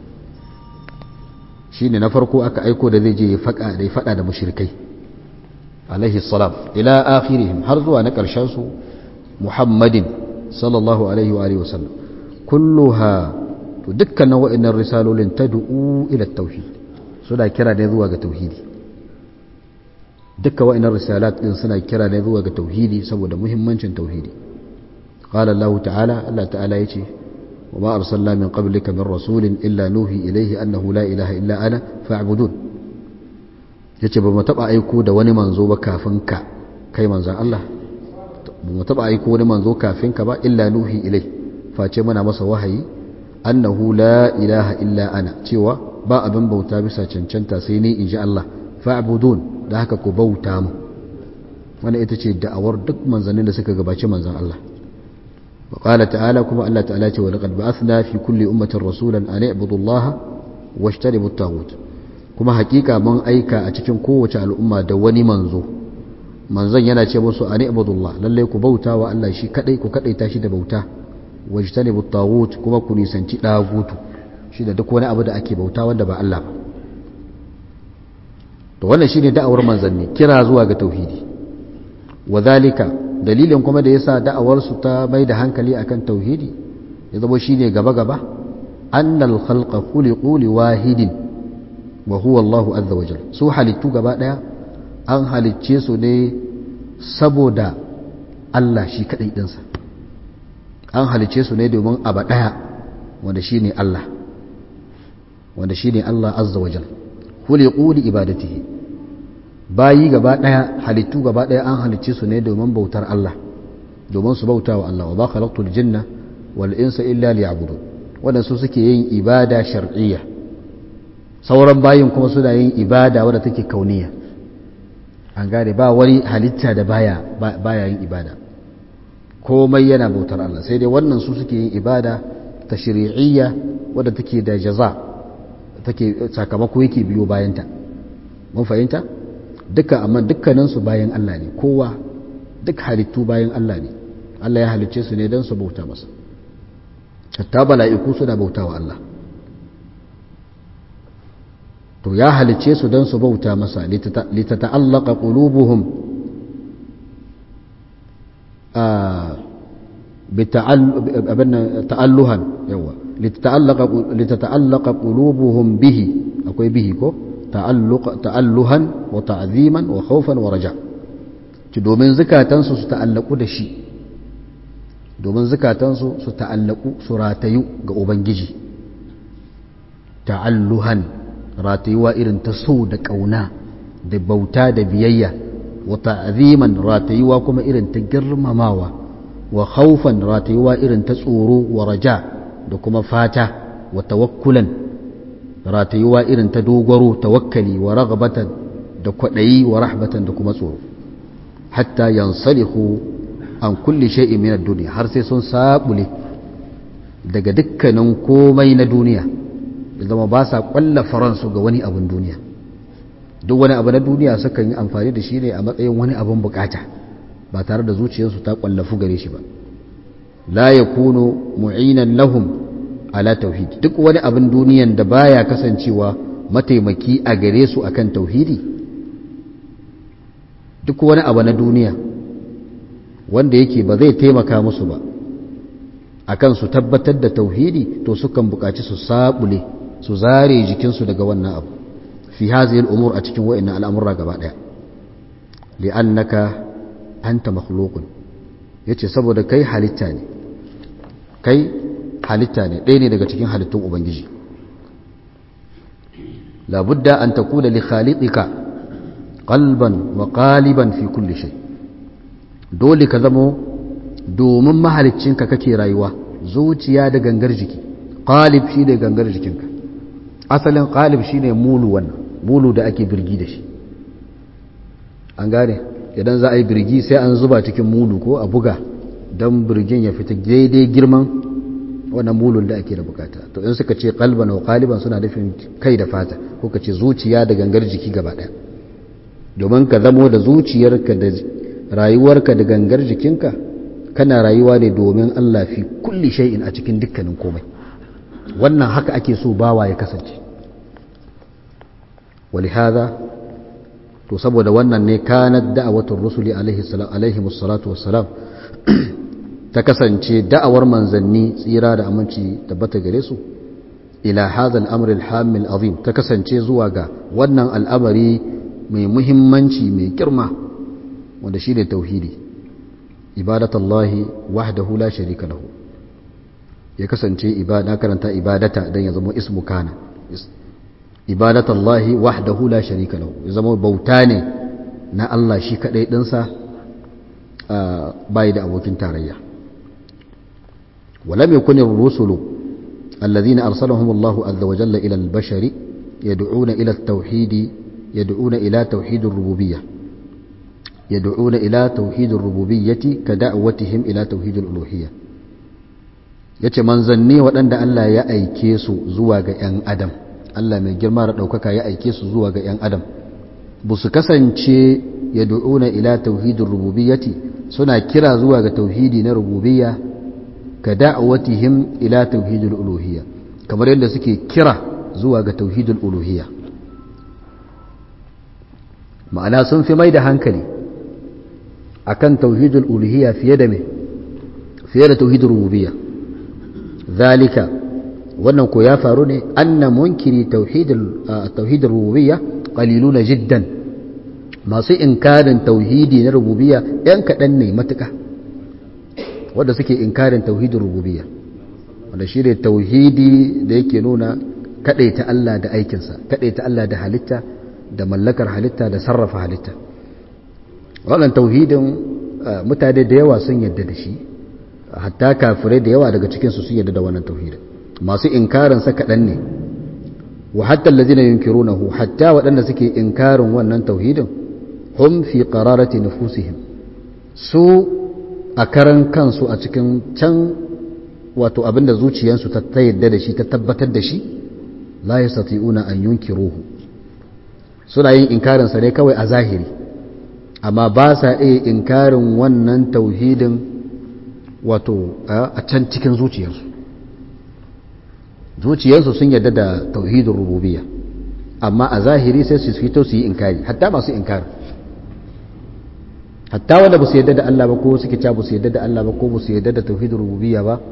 shine na farko aka aiko da zai je ya faɗa da ya faɗa da mushrikai alaihi salam ila akhirihim har zuwa na ƙarshen su muhammadin sallallahu alaihi wa alihi wasallam kulluha to dukkanin wa'annan risalolin tad'u ila tauhid suna kira ne zuwa ga tauhidi dukkan wa'annan risalat din suna kira ne zuwa ga tauhidi saboda muhimmancin tauhidi qala Allah ta'ala Allah ta'ala yace wa ma arsalna min qablika min rasulin illa nuhi ilayhi annahu la ilaha illa ana fa'budun yace ba mu taba aiko da wani manzo ba kafin ka kai manzon Allah ba mu taba aiko wani manzo kafin ka ba illa nuhi ilayhi face muna masa wahayi annahu la ilaha illa ana cewa ba abin bauta bisa cancanta sai ni in ji Allah fa'budun da haka ku bauta mu wannan ita ce da'awar duk manzannin da suka gabaci manzan Allah wa qala ta'ala kuma Allah ta'ala ce wa laqad ba'athna fi kulli ummatin rasulan an i'budu Allah washtanibu at-taghut kuma hakika mun aika a cikin kowace al'umma da wani manzo manzon yana ce musu ani ibudullah lalle ku bauta wa Allah shi kadai ku kadai tashi da bauta wajtanibu tagut kuma ku nisanci dagutu shi da duk wani abu da ake bauta wanda ba Allah ba to wannan shine da'awar manzanni kira zuwa ga tauhidi wadhalika dalilin kuma da yasa da'awar su ta mai da hankali akan tauhidi ya zama shine gaba gaba annal khalqa khuliqu liwahidin wa huwa Allahu azza wajal su halittu gaba daya an halicce su ne saboda Allah shi kadai dinsa an halicce su ne domin abu daya wanda shine Allah wanda shine Allah azza wajal khuliqu li ibadatihi bayi gaba daya halittu gaba daya an halicce su ne domin bautar Allah domin su bauta wa Allah wa ba khalaqtul jinna wal insa illa liya'budun wanda su suke yin ibada shar'iyya sauran bayin kuma suna yin ibada wadda take kauniya an gane ba wani halitta da baya baya yin ibada komai yana bautar Allah sai dai wannan su suke yin ibada ta shari'iyya wadda take da jaza take sakamako yake biyo bayanta mun fahimta duka amma dukkanin su bayan Allah ne kowa duk halittu bayan Allah ne Allah ya halicce su ne don su bauta masa hatta bala'iku suna bauta wa Allah to ya halicce su don su bauta masa litata'allaka qulubuhum ta'alluhan yawa litata'allaka qulubuhum bihi akwai bihi ko ta'alluhan wa ta'ziman wa khawfan wa raja ci domin zukatansu su ta'allaku da shi domin zukatansu su ta'allaku su ratayu ga ubangiji ta'alluhan ratayuwa irin ta so da ƙauna da bauta da biyayya wa ta'ziman ratayuwa kuma irin ta girmamawa wa khawfan ratayuwa irin ta tsoro wa raja da kuma fata wa tawakkulan ratayuwa irin ta dogaro tawakkali wa raghbatan da kwaɗayi wa rahbatan da kuma tsoro hatta yansalihu an kulli shay'in min ad-dunya har sai sun sabule daga dukkanin komai na duniya da zama ba sa kwalla faransu ga wani abin duniya duk wani abu na duniya sukan yi amfani da shi ne a matsayin wani abin bukata ba tare da zuciyarsu ta kwallafu gare shi ba la yakunu mu'inan lahum ala tauhid duk wani abin duniyan da baya kasancewa mataimaki a gare su akan tauhidi duk wani abu na duniya wanda yake ba zai taimaka musu ba akan su tabbatar da tauhidi to sukan buƙaci su sabule su zare jikinsu daga wannan abu fi hazihi al'umur a cikin wa'annan al'amurra gaba ɗaya li'annaka anta makhluqun yace saboda kai halitta ne kai halitta ne ɗaya ne daga cikin halittun ubangiji labudda an takuna li khaliqika qalban wa qaliban fi kulli shay dole ka zamo domin mahaliccinka kake rayuwa zuciya da gangar jiki qalib shi da gangar jikinka asalin qalib shine mulu wannan mulu da ake birgi da shi an gane idan za a yi birgi sai an zuba cikin mulu ko a buga don birgin ya fita daidai girman wannan mulun da ake da bukata to in suka ce kalban wa kaliban suna nufin kai da fata ko ka ce zuciya da gangar jiki gaba daya domin ka zamo da zuciyarka da rayuwarka da gangar jikinka kana rayuwa ne domin Allah fi kulli shay'in a cikin dukkanin komai wannan haka ake so bawa ya kasance ولهذا to saboda wannan ne kanat da'awatul rusuli alaihi salatu wassalam ta kasance da'awar manzanni tsira da aminci tabbata gare su ila hadha al-amr al-hamil azim ta kasance zuwa ga wannan al'amari mai muhimmanci mai girma wanda shine tauhidi ibadatullahi wahdahu la sharika lahu ya kasance ibada karanta ibadata dan ya zama ismu kana ibadatullahi wahdahu la sharika lahu ya zama bauta ne na Allah shi kadai dinsa bai da abokin tarayya ولم يكن الرسل الذين أرسلهم الله عز وجل إلى البشر يدعون إلى التوحيد يدعون إلى توحيد الربوبية يدعون إلى توحيد الربوبية كدعوتهم إلى توحيد الألوهية yace manzanni waɗanda Allah ya aike su zuwa ga 'yan adam Allah mai girma da ɗaukaka ya aike su zuwa ga 'yan adam ba su kasance yad'una ila tauhidir rububiyyati suna kira zuwa ga tauhidi na rububiyya ka da'watihim ila tauhidil uluhiyya kamar yadda suke kira zuwa ga tauhidul uluhiyya ma'ana sun fi mai da hankali akan tauhidul uluhiyya fiye da me fiye da tauhidul rububiyya zalika wannan ko ya faru ne anna munkiri tauhidul tauhidul rububiyya qaliluna jiddan masu inkarin tauhidi na rububiyya yan kadan ne matuka wanda suke inkarin tauhidul rububiyya wanda shi ne tauhidi da yake nuna kadaita Allah da aikinsa kadaita Allah da halitta da mallakar halitta da sarrafa halitta wannan tauhidin mutane da yawa sun yadda da shi hatta kafirai da yawa daga cikinsu sun yadda da wannan tauhidin masu inkarin sa kaɗan ne wa hatta allazina yunkirunahu hatta waɗanda suke inkarin wannan tauhidin hum fi qararati nufusihim su a karan kansu a cikin can wato abinda zuciyarsu ta yadda da shi ta tabbatar da shi la yastati'una an yunkiruhu suna yin inkarin sa ne kawai a zahiri amma ba sa iya inkarin wannan tauhidin wato a can cikin zuciyarsu zuciyarsu sun yarda da tauhidin rububiyya amma a zahiri sai su fito su yi inkari hatta masu inkari hatta wanda ba su yarda da Allah ba ko suke ca ba su yarda da Allah ba ko ba su yarda da tauhidin rububiyya ba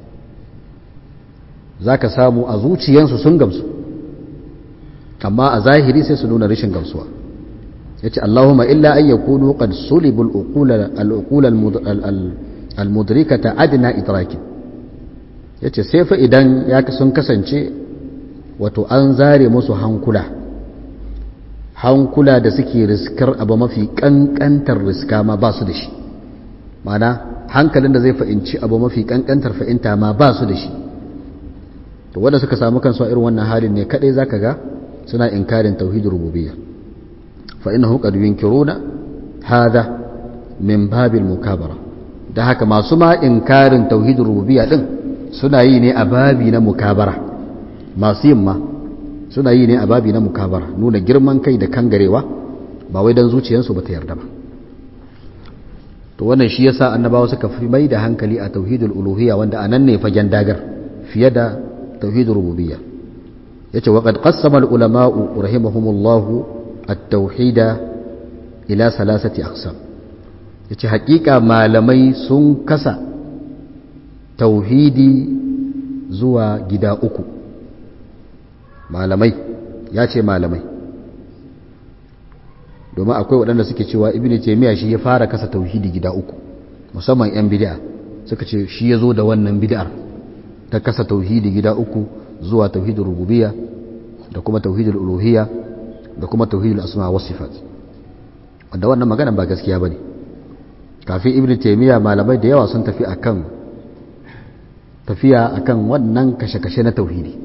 za ka samu a zuciyarsu sun gamsu amma a zahiri sai su nuna rashin gamsuwa ya ce Allahumma illa an yakunu qad sulibu al-uqul al-mudrikata adna idrakin yace sai fa idan ya sun kasance wato an zare musu hankula hankula da suke riskar abu mafi kankantar riska ma ba su da shi mana hankalin da zai fa'inci abu mafi kankantar fa'inta ma ba su da shi to wanda suka samu kansu a irin wannan halin ne kadai zaka ga suna inkarin tauhidin rububiyya fa innahu qad yunkiruna hadha min babil mukabara da haka masu ma inkarin tauhidin rububiyya din suna yi ne a babi na mukabara masu yin ma suna yi ne a babi na mukabara nuna girman kai da kangarewa ba wai dan zuciyarsu ba ta yarda ba to wannan shi yasa annabawa suka fi mai da hankali a tauhidul uluhiyya wanda anan ne fagen dagar fiye da tauhidul rububiyya yace wa qad qassama al ulama'u rahimahumullahu at-tauhida ila salasati aqsam yace hakika malamai sun kasa tauhidi zuwa gida uku malamai ya ce malamai domin akwai waɗanda suke cewa ibn taymiya shi ya fara kasa tauhidi gida uku musamman yan bid'a suka ce shi ya zo da wannan bid'ar ta kasa tauhidi gida uku zuwa tauhidul rububiyya da kuma tauhidul uluhiyya da kuma tauhidul asma wa sifat wanda wannan magana ba gaskiya bane kafin ibn taymiya malamai da yawa sun tafi akan tafiya akan wannan kashe-kashe na tauhidi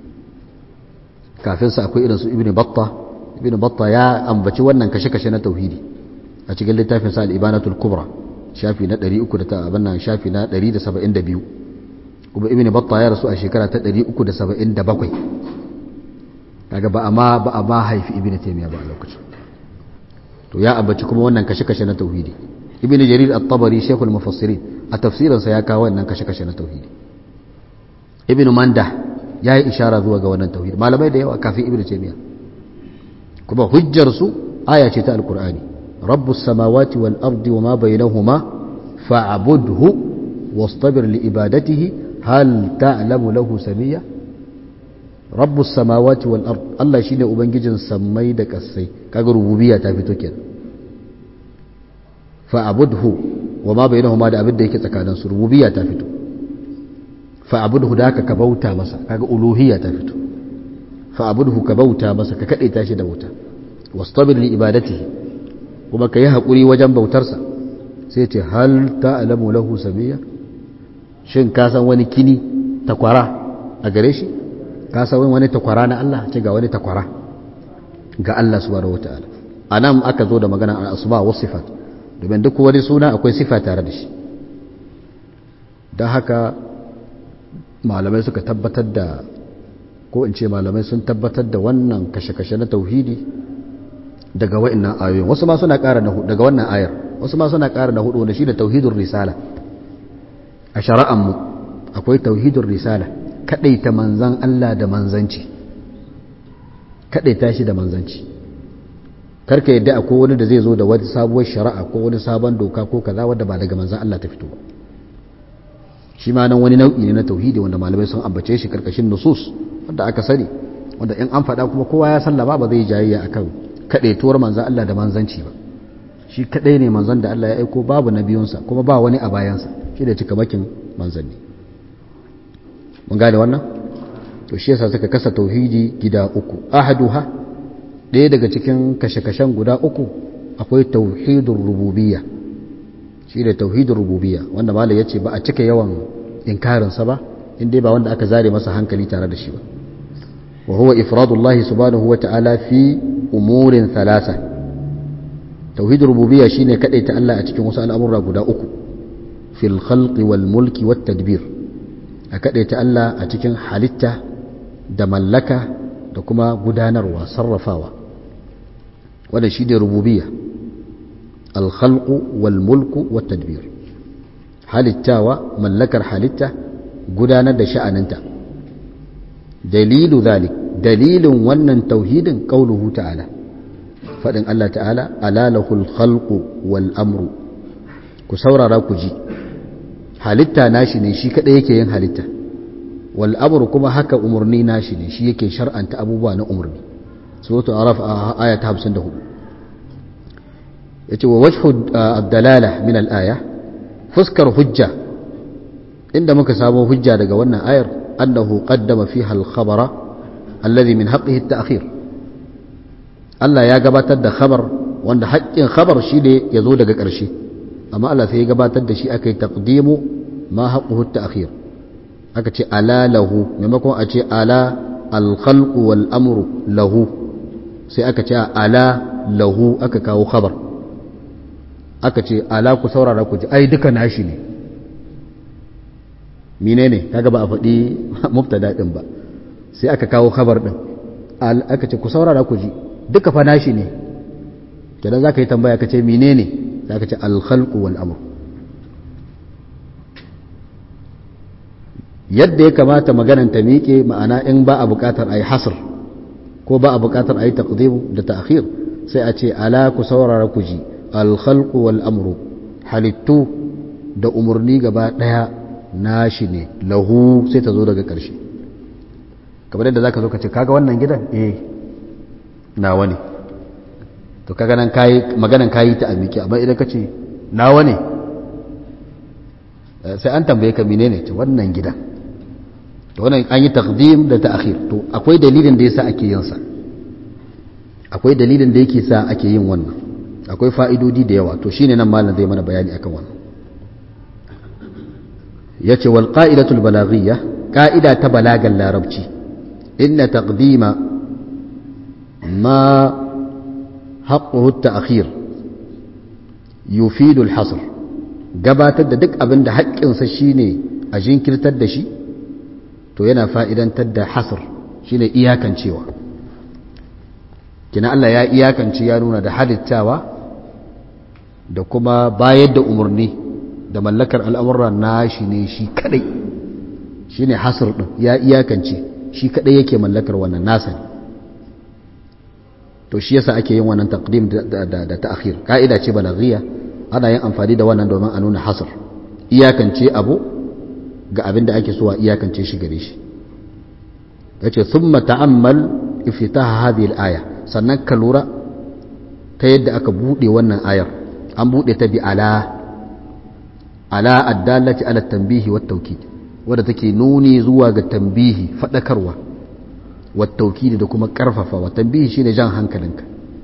kafin sa akwai irinsu ibn batta ibn batta ya ambaci wannan kashe-kashe na tauhidi a cikin littafin sa al-ibanatul kubra shafi na 300 da abin nan shafi na 172 kuma ibn batta ya rasu a shekara ta 377 kaga ba amma ba amma haifi ibn taymiya ba a lokacin to ya ambaci kuma wannan kashe-kashe na tauhidi ibn jarir at-tabari shaykhul mufassirin a tafsirinsa ya kawo wannan kashe-kashe na tauhidi ibn manda ya yi ishara zuwa ga wannan tauhid malamai da yawa kafin ibn taymiya kuma hujjar su aya ce ta alqur'ani rabbus samawati wal ardi wama bainahuma fa'budhu wastabir li ibadatihi hal ta'lamu lahu samiyya rabbus samawati wal ard Allah shine ubangijin sammai da kasai kaga rububiyya ta fito kenan fa'budhu wama bainahuma da abin da yake tsakaninsu rububiyya ta fito fa'abudhu da ka bauta masa kaga uluhiyya ta fito fa'abudhu ka bauta masa ka kade tashi da bauta wastabir li ibadatihi kuma ka yi hakuri wajen bautarsa sai ce hal ta'lamu lahu samiyya shin ka san wani kini takwara a gare shi ka san wani takwara na Allah ce ga wani takwara ga Allah subhanahu wataala anan aka zo da magana al asma wa sifat domin duk wani suna akwai sifa tare da shi don haka malamai suka tabbatar da ko in ce malamai sun tabbatar da wannan kashe-kashe na tauhidi daga wa'annan ayoyin wasu ma suna ƙara na daga wannan ayar wasu ma suna ƙara na hudu wanda shi da tauhidul risala a shari'an mu akwai tauhidul risala kadaita manzan Allah da manzanci kadaita shi da manzanci karka yadda akwai wani da zai zo da wata sabuwar shari'a ko wani sabon doka ko kaza wanda ba daga manzan Allah ta fito ba shi ma nan wani nau'i ne na tauhidi wanda malamai sun ambace shi karkashin nusus wanda aka sani wanda in an faɗa kuma kowa ya sallama ba zai jayayya akan kadaituwar manzan Allah da manzanci ba shi kadai ne manzan da Allah ya aiko babu na biyunsa kuma ba wani a bayansa shi da cikamakin manzanni mun gane wannan to shi yasa suka kasa tauhidi gida uku ahaduha ɗaya daga cikin kashe-kashen guda uku akwai tauhidin rububiyya shi da tauhidin rububiyya wanda malam ya ce ba a cika yawan inkarinsa ba inda ba wanda aka zare masa hankali tare da shi ba wa huwa ifradullahi subhanahu wa ta'ala fi umurin thalatha tauhidin rububiyya shine ta Allah a cikin wasu al'amura guda uku fil khalqi wal mulki wat tadbir a ta Allah a cikin halitta da mallaka da kuma gudanarwa sarrafawa wanda shi ne rububiyya alkhalqu wal mulku wat tadbir halittawa mallakar halitta gudanar da sha'aninta dalilu zalik dalilin wannan tauhidin qauluhu ta'ala fadin Allah ta'ala alalahul khalqu wal amru ku saurara ku ji halitta nashi ne shi kadai yake yin halitta wal amru kuma haka umurni nashi ne shi yake shar'anta abubuwa na umurni suratul araf aya ta 54 yace wa wajhu ad-dalala min al-aya fuskar hujja inda muka samu hujja daga wannan ayar annahu qaddama fiha al-khabara alladhi min haqqihi at-ta'khir Allah ya gabatar da khabar wanda haƙƙin khabar shi ne ya zo daga ƙarshe amma Allah sai ya gabatar da shi aka yi taqdimu ma haqquhu at-ta'khir aka ce ala lahu maimakon a ce ala al-khalqu wal amru lahu sai aka ce ala lahu aka kawo khabar aka ce ala ku saurara ku ji ai duka nashi ne menene kaga ba a faɗi mubtada din ba sai aka kawo khabar din aka ce ku saurara ku ji duka fa nashi ne kenan zaka yi tambaya ka ce menene zaka ce al-khalqu wal amr yadda ya kamata maganan ta miƙe ma'ana in ba a buƙatar ayi hasr ko ba a buƙatar ayi taqdim da ta'khir sai a ce ala ku saurara ku ji al-khalqu wal amru halittu da umurni gaba daya nashi ne lahu sai ta zo daga ƙarshe kamar yadda zaka zo ka ce kaga wannan gidan eh nawa ne to kaga nan kai maganan kayi ta amiki amma idan ka ce nawa ne sai an tambaye ka menene ce wannan gidan to wannan an yi taqdim da ta'khir to akwai dalilin da yasa ake yin sa akwai dalilin da yake sa ake yin wannan akwai fa'idodi da yawa to shine nan malam zai mana bayani akan wannan yace wal qa'idatul balaghiyya qa'ida ta balagan larabci inna taqdima ma haqquhu at-ta'khir yufidu al-hasr gabatar da duk abin da haƙƙinsa shine a jinkirtar da shi to yana fa'idantar da hasr shine iyakancewa kina Allah ya iyakance ya nuna da halittawa da kuma bayar da umarni da mallakar al'amurra na shi ne shi kadai shi ne hasar ɗin ya iyakance shi kadai yake mallakar wannan nasa ne to shi yasa ake yin wannan taqdim da ta'khir ka'ida ce balaghiya ana yin amfani da wannan domin a nuna hasar iyakance abu ga abin da ake so a iyakance shi gare shi yace thumma ta'ammal iftitaha hadhihi al-aya sannan ka lura ta yadda aka bude wannan ayar an bude ta bi ala ala addalati ala tanbihi wat tawkid wadda take nuni zuwa ga tambihi fadakarwa wat tawkid da kuma karfafawa tambihi shine jan hankalinka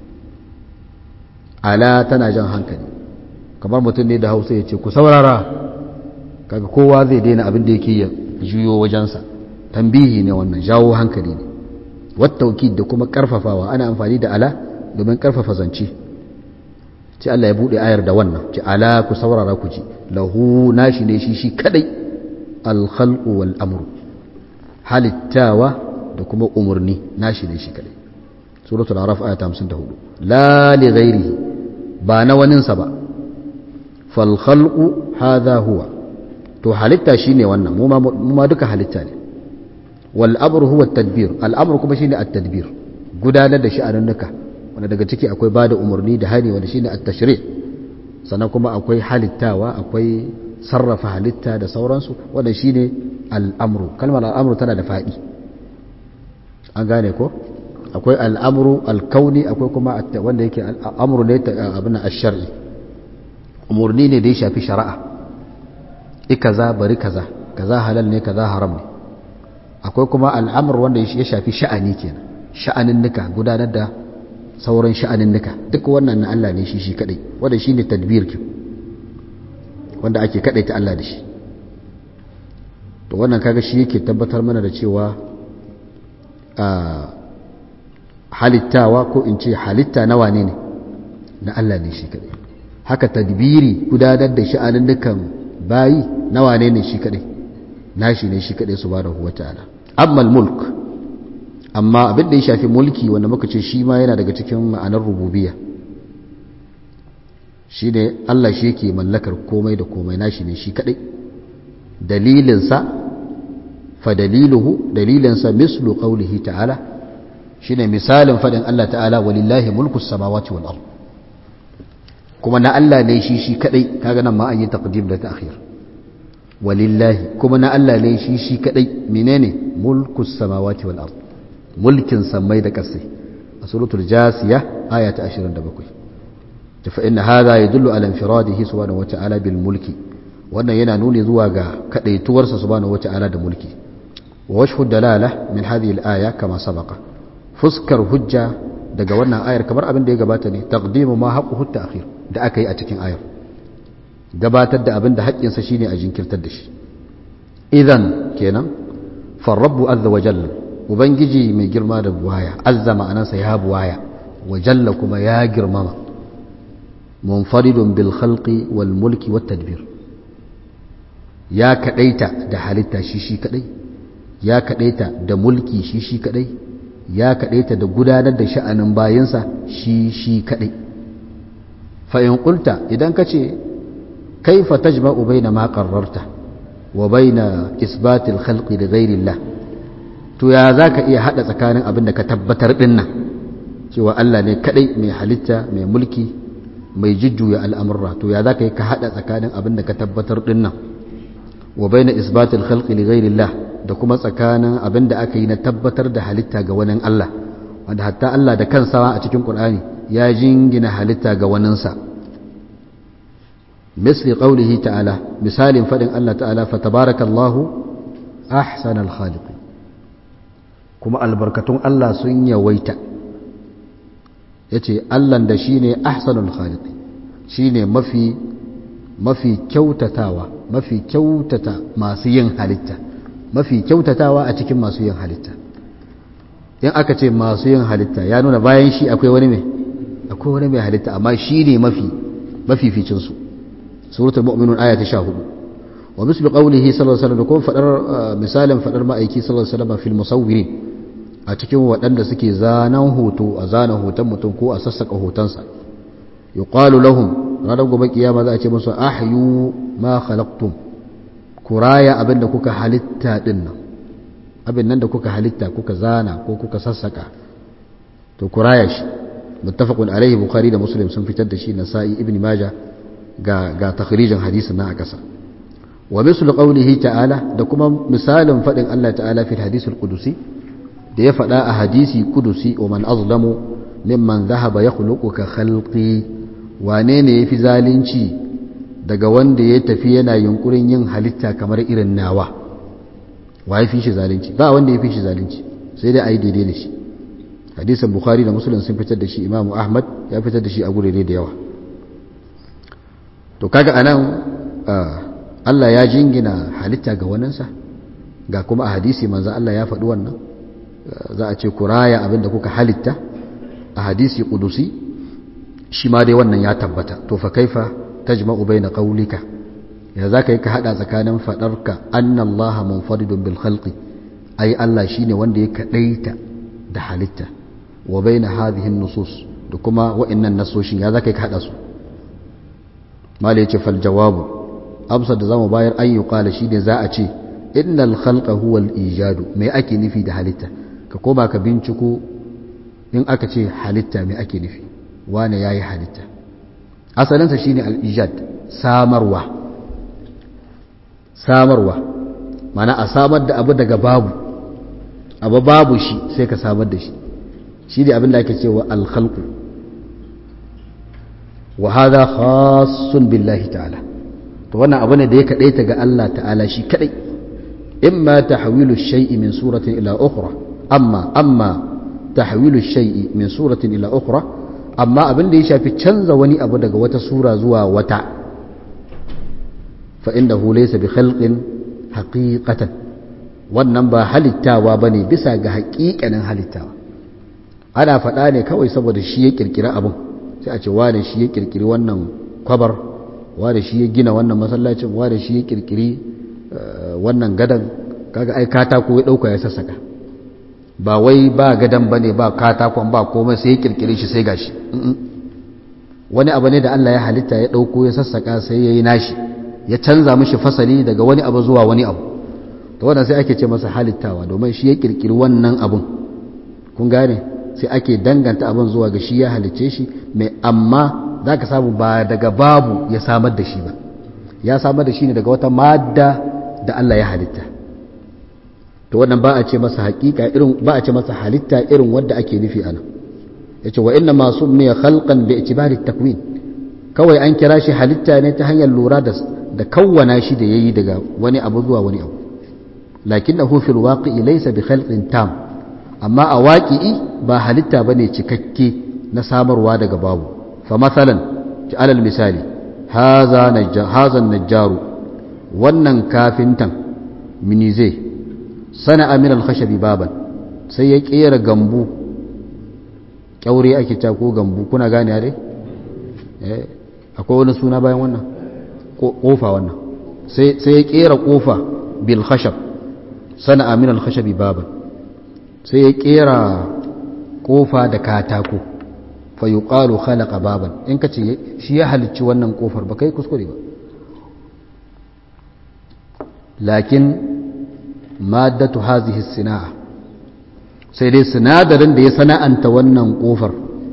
ala tana jan hankali kamar mutum ne da Hausa ya ce ku saurara kaga kowa zai daina abin da yake ya juyo wajensa tambihi ne wannan jawo hankali ne wat tawkid da kuma karfafawa ana amfani da ala domin karfafa zance ce Allah ya bude ayar da wannan ce ala ku saurara ku ji lahu nashi ne shi shi kadai alkhalqu wal amru halittawa da kuma umurni nashi ne shi kadai suratul araf aya 54 la li ghairihi ba na waninsa ba fal khalqu hadha huwa to halitta shine wannan mu ma duka halitta ne wal amru huwa at-tadbir al amru kuma shine at-tadbir gudanar da sha'anunnuka wanda daga ciki akwai bada umarni da hani wanda shine at-tashri' sannan kuma akwai halittawa akwai sarrafa halitta da sauransu wanda shine al-amru kalmar al-amru tana da fadi an gane ko akwai al-amru al-kauni akwai kuma wanda yake al-amru ne abin ash-shar'i umarni ne da ya shafi shari'a ikaza bari kaza kaza halal ne kaza haram ne akwai kuma al'amur wanda ya shafi sha'ani kenan sha'anin nika gudanar da sauran sha'anin nika duk wannan na Allah ne shi shi kadai wanda shine tadbir ki wanda ake kadai ta Allah da shi to wannan kaga shi yake tabbatar mana da cewa a halittawa ko in ce halitta na wane ne na Allah ne shi kadai haka tadbiri gudanar da sha'anin nukan bayi na wane ne shi kadai nashi ne shi kadai subhanahu wataala amma mulk amma abin da ya shafi mulki wanda muka ce shi ma yana daga cikin ma'anar rububiyya shi ne Allah shi yake mallakar komai da komai nashi ne shi kadai dalilinsa fa daliluhu dalilinsa mislu qawlihi ta'ala shine misalin fadin Allah ta'ala walillahi mulku samawati wal ard kuma na Allah ne shi shi kadai kaga nan ma an yi taqdim da ta'khir walillahi kuma na Allah ne shi shi kadai menene mulku samawati wal ard mulkin samai da kasai a suratul jasiya aya ta 27 fa inna hadha yadullu ala infiradihi subhanahu wa ta'ala bil mulki wannan yana nuni zuwa ga kadaituwarsa subhanahu wa ta'ala da mulki wa wajhu dalala min hadhihi al aya kama sabaqa fuskar hujja daga wannan ayar kamar abin da ya gabata ne taqdimu ma haqquhu ta'khir da aka yi a cikin ayar gabatar da abin da haƙƙinsa shine a jinkirtar da shi idan kenan farrabu azza wa jalla ubangiji mai girma da buwaya azza ma'anarsa ya buwaya wa jalla kuma ya girmama munfaridun bil khalqi wal mulki wat tadbir ya kadaita da halitta shi shi kadai ya kadaita da mulki shi shi kadai ya kadaita da gudanar da sha'anin bayansa shi shi kadai fa in qulta idan kace kaifa tajma'u baina ma qarrarta wa baina isbat al khalqi li ghayri Allah to ya zaka iya hada tsakanin abin da ka tabbatar dinnan cewa Allah ne kadai mai halitta mai mulki mai jujjuya al'amurra to ya za ka yi ka haɗa tsakanin abin da ka tabbatar ɗin nan wa bai na isbatul khalqi li ghairillah da kuma tsakanin abin da aka yi na tabbatar da halitta ga wani Allah wanda hatta Allah da kansa a cikin Qur'ani ya jingina halitta ga waninsa misli qaulihi ta'ala misalin fadin Allah ta'ala fa tabarakallahu ahsanal khaliqin kuma albarkatun Allah sun yawaita ya ce allan da shi ne ahsanul khaliqi shi ne mafi mafi kyautatawa mafi kyautata masu yin halitta mafi kyautatawa a cikin masu yin halitta in aka ce masu yin halitta ya nuna bayan shi akwai wani mai akwai wani mai halitta amma shi ne mafi mafificinsu suratul mu'minun aya ta 14 wa mislu qawlihi sallallahu alaihi wasallam da kuma fadar misalin fadar ma'aiki sallallahu alaihi wasallam fil musawwirin a cikin waɗanda suke zanen hoto a zanen hoton mutum ko a sassaka hotonsa yuqalu lahum ranar gobe kiyama za a ce musu ahyu ma khalaqtum ku raya abin da kuka halitta din nan abin nan da kuka halitta kuka zana ko kuka sassaka to ku raya shi muttafaqun alaihi bukhari da muslim sun fitar da shi nasa'i ibn majah ga ga takhrijin hadisin nan a kasa wa mislu qawlihi ta'ala da kuma misalin fadin Allah ta'ala fil hadisul qudusi da ya faɗa a hadisi kudusi wa man azlamu mimman zahaba ya ka khalqi wane ne ya fi zalunci daga wanda ya tafi yana yunkurin yin halitta kamar irin nawa wa ya fi shi zalunci ba wanda ya fi shi zalunci sai dai a yi daidai da shi hadisan bukhari da musulun sun fitar da shi imamu ahmad ya fitar da shi a gurere da yawa to kaga anan allah ya jingina halitta ga waninsa ga kuma a hadisi manzo allah ya faɗi wannan za a ce ku raya abinda kuka halitta a hadisi kudusi shi ma dai wannan ya tabbata to fa kaifa tajma'u baina qawlika ya zaka yi ka hada tsakanin fadarka anna allaha munfaridun bil khalqi ai allah shine wanda ya kadaita da halitta wa baina hadhihi nusus da kuma wa'annan nasoshin ya zaka ka hada su mala yace fal jawabu amsa da zamu bayar an yuqala shine za a ce innal khalqa huwa al ijadu me ake nufi da halitta ka koma ka binciko in aka ce halitta me ake nufi wane yayi halitta asalinsa shine al ijad samarwa samarwa mana a samar da abu daga babu abu babu shi sai ka samar da shi shi ne abin da ake cewa alkhalqu wa hadha khassun billahi ta'ala to wannan abu ne da ya kadaita ga Allah ta'ala shi kadai imma tahwilu shay'i min suratin ila ukhra amma amma tahwilu shay'i min suratin ila ukhra amma abin da ya shafi canza wani abu daga wata sura zuwa wata fa innahu laysa bi khalqin haqiqatan wannan ba halittawa bane bisa ga haƙiƙanin halittawa ana faɗa ne kawai saboda shi ya kirkiri abin sai a ce wane shi ya kirkiri wannan kwabar wane shi ya gina wannan masallacin wane shi ya kirkiri wannan gadan kaga ai katako ya ɗauka ya sassaka ba wai ba gadan bane ba katakon ba komai sai ya kirkiri shi sai gashi wani abu ne da Allah ya halitta ya ɗauko ya sassaka sai ya yi nashi ya canza mishi fasali daga wani abu zuwa wani abu to wannan sai ake ce masa halittawa domin shi ya kirkiri wannan abun kun gane sai ake danganta abin zuwa ga shi ya halicce shi mai amma za ka samu ba daga babu ya samar da shi ba ya samar da shi ne daga wata madda da Allah ya halitta to wannan ba a ce masa hakika irin ba a ce masa halitta irin wanda ake nufi ana yace wa inna ma summiya khalqan bi itibari takwin kawai an kira shi halitta ne ta hanyar lura da da kawwana shi da yayi daga wani abu zuwa wani abu lakinnahu fil waqi'i laysa bi khalqin tam amma a waƙi'i ba halitta ba ne cikakke na samarwa daga babu fa matsalan ci alal misali hazan najjaru wannan kafintan minize sana aminal khashabi baban sai ya ƙera gambu ƙyaure ake ta ko gambu kuna gane dai akwai wani suna bayan wannan ƙofa wannan sai ya ƙera ƙofa bil khashab sana aminal khashabi baban sai ya kera kofa da katako fa yuqalu khalaqa baban in kace shi ya halicci wannan kofar ba kai kuskure ba lakin maddatu hadhihi sinaa sai dai sinadarin da ya sana'anta wannan kofar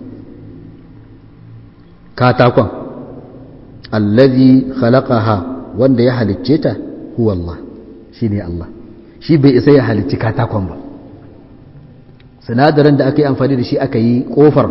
katakon allazi khalaqaha wanda ya halicce ta huwa Allah shine Allah shi bai isa ya halicci katakon ba sinadarin da aka yi amfani da shi aka yi kofar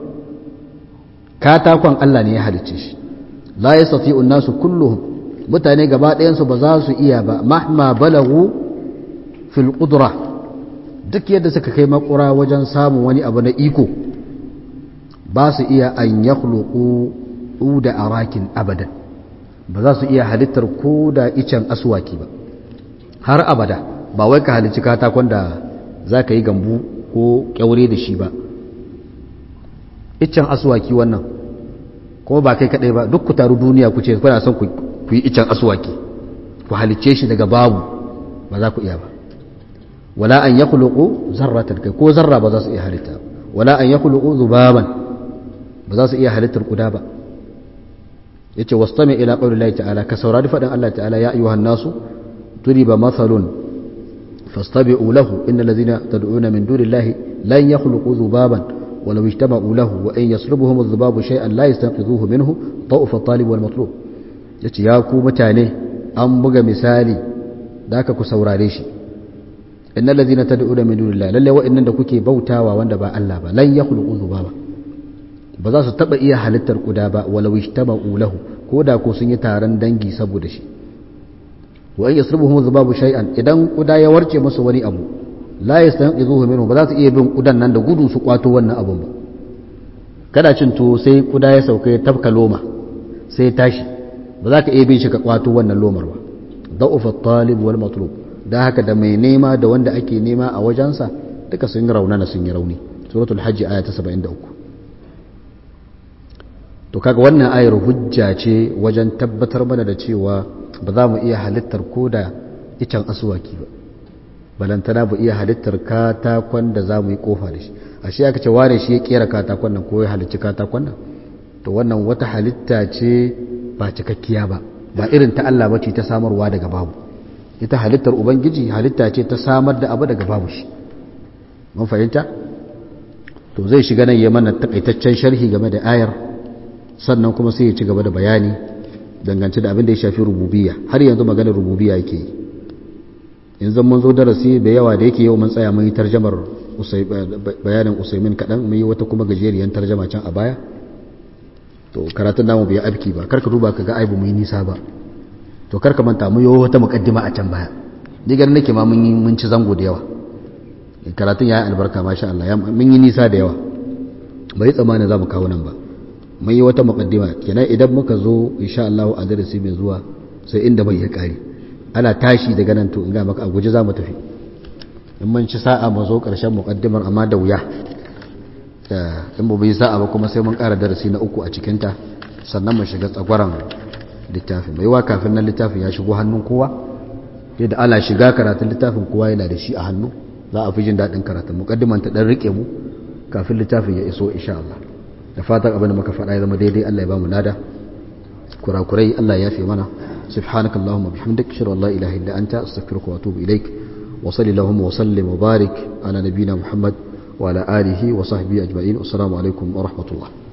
katakon Allah ne ya halicce shi la yastati'u nasu kulluhum mutane gaba ɗayansu ba za su iya ba mahma balagu fil qudra duk yadda suka kai makura wajen samun wani abu na iko ba su iya an yakhluqu da arakin abadan ba za su iya halittar ko da icen aswaki ba har abada ba wai ka halicci katakon da za ka yi gambu ko kyaure da shi ba iccen asuwaki wannan kuma ba kai kadai ba duk ku taru duniya ku ce kuna son ku yi iccen asuwaki ku halicce shi daga babu ba za ku iya ba wala an yakhluqu zarratan kai ko zarra ba za su iya halitta wala an yakhluqu zubaban ba za su iya halittar kuda ba yace wastami ila qawli Allah ta'ala ka saurari fadin Allah ta'ala ya ayyuhan nasu turiba mathalun فاستبعوا له إن الذين تدعون من دون الله لن يخلقوا ذبابا ولو اجتمعوا له وإن يصلبهم الذباب شيئا لا يستنقذوه منه ضعف الطالب والمطلوب yace ya ku mutane an buga misali da aka ku saurare shi innal ladhina tad'una min dunillahi lalle wa'annan da kuke bautawa wanda ba Allah ba lan yakhluqu dhubaba ba za su taba iya halittar kuda ba walau ishtama'u lahu ko da ko sun yi taron dangi saboda shi wa in yasrubuhum dhubabu shay'an idan kuda ya warce musu wani abu la yastanqidhuhu minhu ba za su iya bin kudan nan da gudu su kwato wannan abun ba kada cin to sai kuda ya sauka ya tafka loma sai tashi ba za ka iya bin shi ka kwato wannan lomar ba da'ufa talib wal matlub dan haka da mai nema da wanda ake nema a wajensa duka sun raunana sun yi rauni suratul hajji aya ta 73 to kaga wannan ayar hujja ce wajen tabbatar mana da cewa ba za mu iya halittar ko da icen asuwaki ba balantana bu iya halittar katakon da za mu yi kofa da shi a shi aka ce ware shi ya kera katakon nan ko ya halicci katakon nan to wannan wata halitta ce ba cikakkiya ba ba irin ta Allah bace ta samarwa daga babu ita halittar ubangiji halitta ce ta samar da abu daga babu shi mun fahimta to zai shiga nan ya mana takaitaccen sharhi game da ayar sannan kuma sai ya ci gaba da bayani dangance da abin da ya shafi rububiyya har yanzu maganar rububiyya yake yi yanzu mun zo darasi da yawa da yake yau mun tsaya mun yi tarjamar bayanin usaimin kaɗan mun yi wata kuma gajeriyar tarjama can a baya to karatun namu bai abki ba karka duba ka ga aibu mun yi nisa ba to karka manta mun yi wata mukaddima a can baya ni ganin nake ma mun yi mun ci zango da yawa karatun ya yi albarka masha Allah mun yi nisa da yawa bai tsammanin za mu kawo nan ba mun yi wata mukaddima kenan idan muka zo insha Allah a darasi mai zuwa sai inda bai ya kare ana tashi daga nan to in ga maka a guje za mu tafi in mun ci sa'a mu zo karshen mukaddimar amma da wuya in ba bai sa'a ba kuma sai mun ƙara darasi na uku a cikinta sannan mu shiga tsagwaran littafin mai wa kafin nan littafin ya shigo hannun kowa yadda ala shiga karatun littafin kowa yana da shi a hannu za a fi jin daɗin karatun mukaddiman ta ɗan riƙe mu kafin littafin ya iso insha Allah da fatan abin da muka faɗa ya zama daidai Allah ya ba mu nada kurakurai Allah ya fi mana subhanakallahumma bihamdik shar la ilaha illa anta astaghfiruka wa atubu ilaik wa sallallahu wa sallim wa barik ala nabiyyina muhammad wa ala alihi wa sahbihi ajma'in assalamu alaikum wa rahmatullah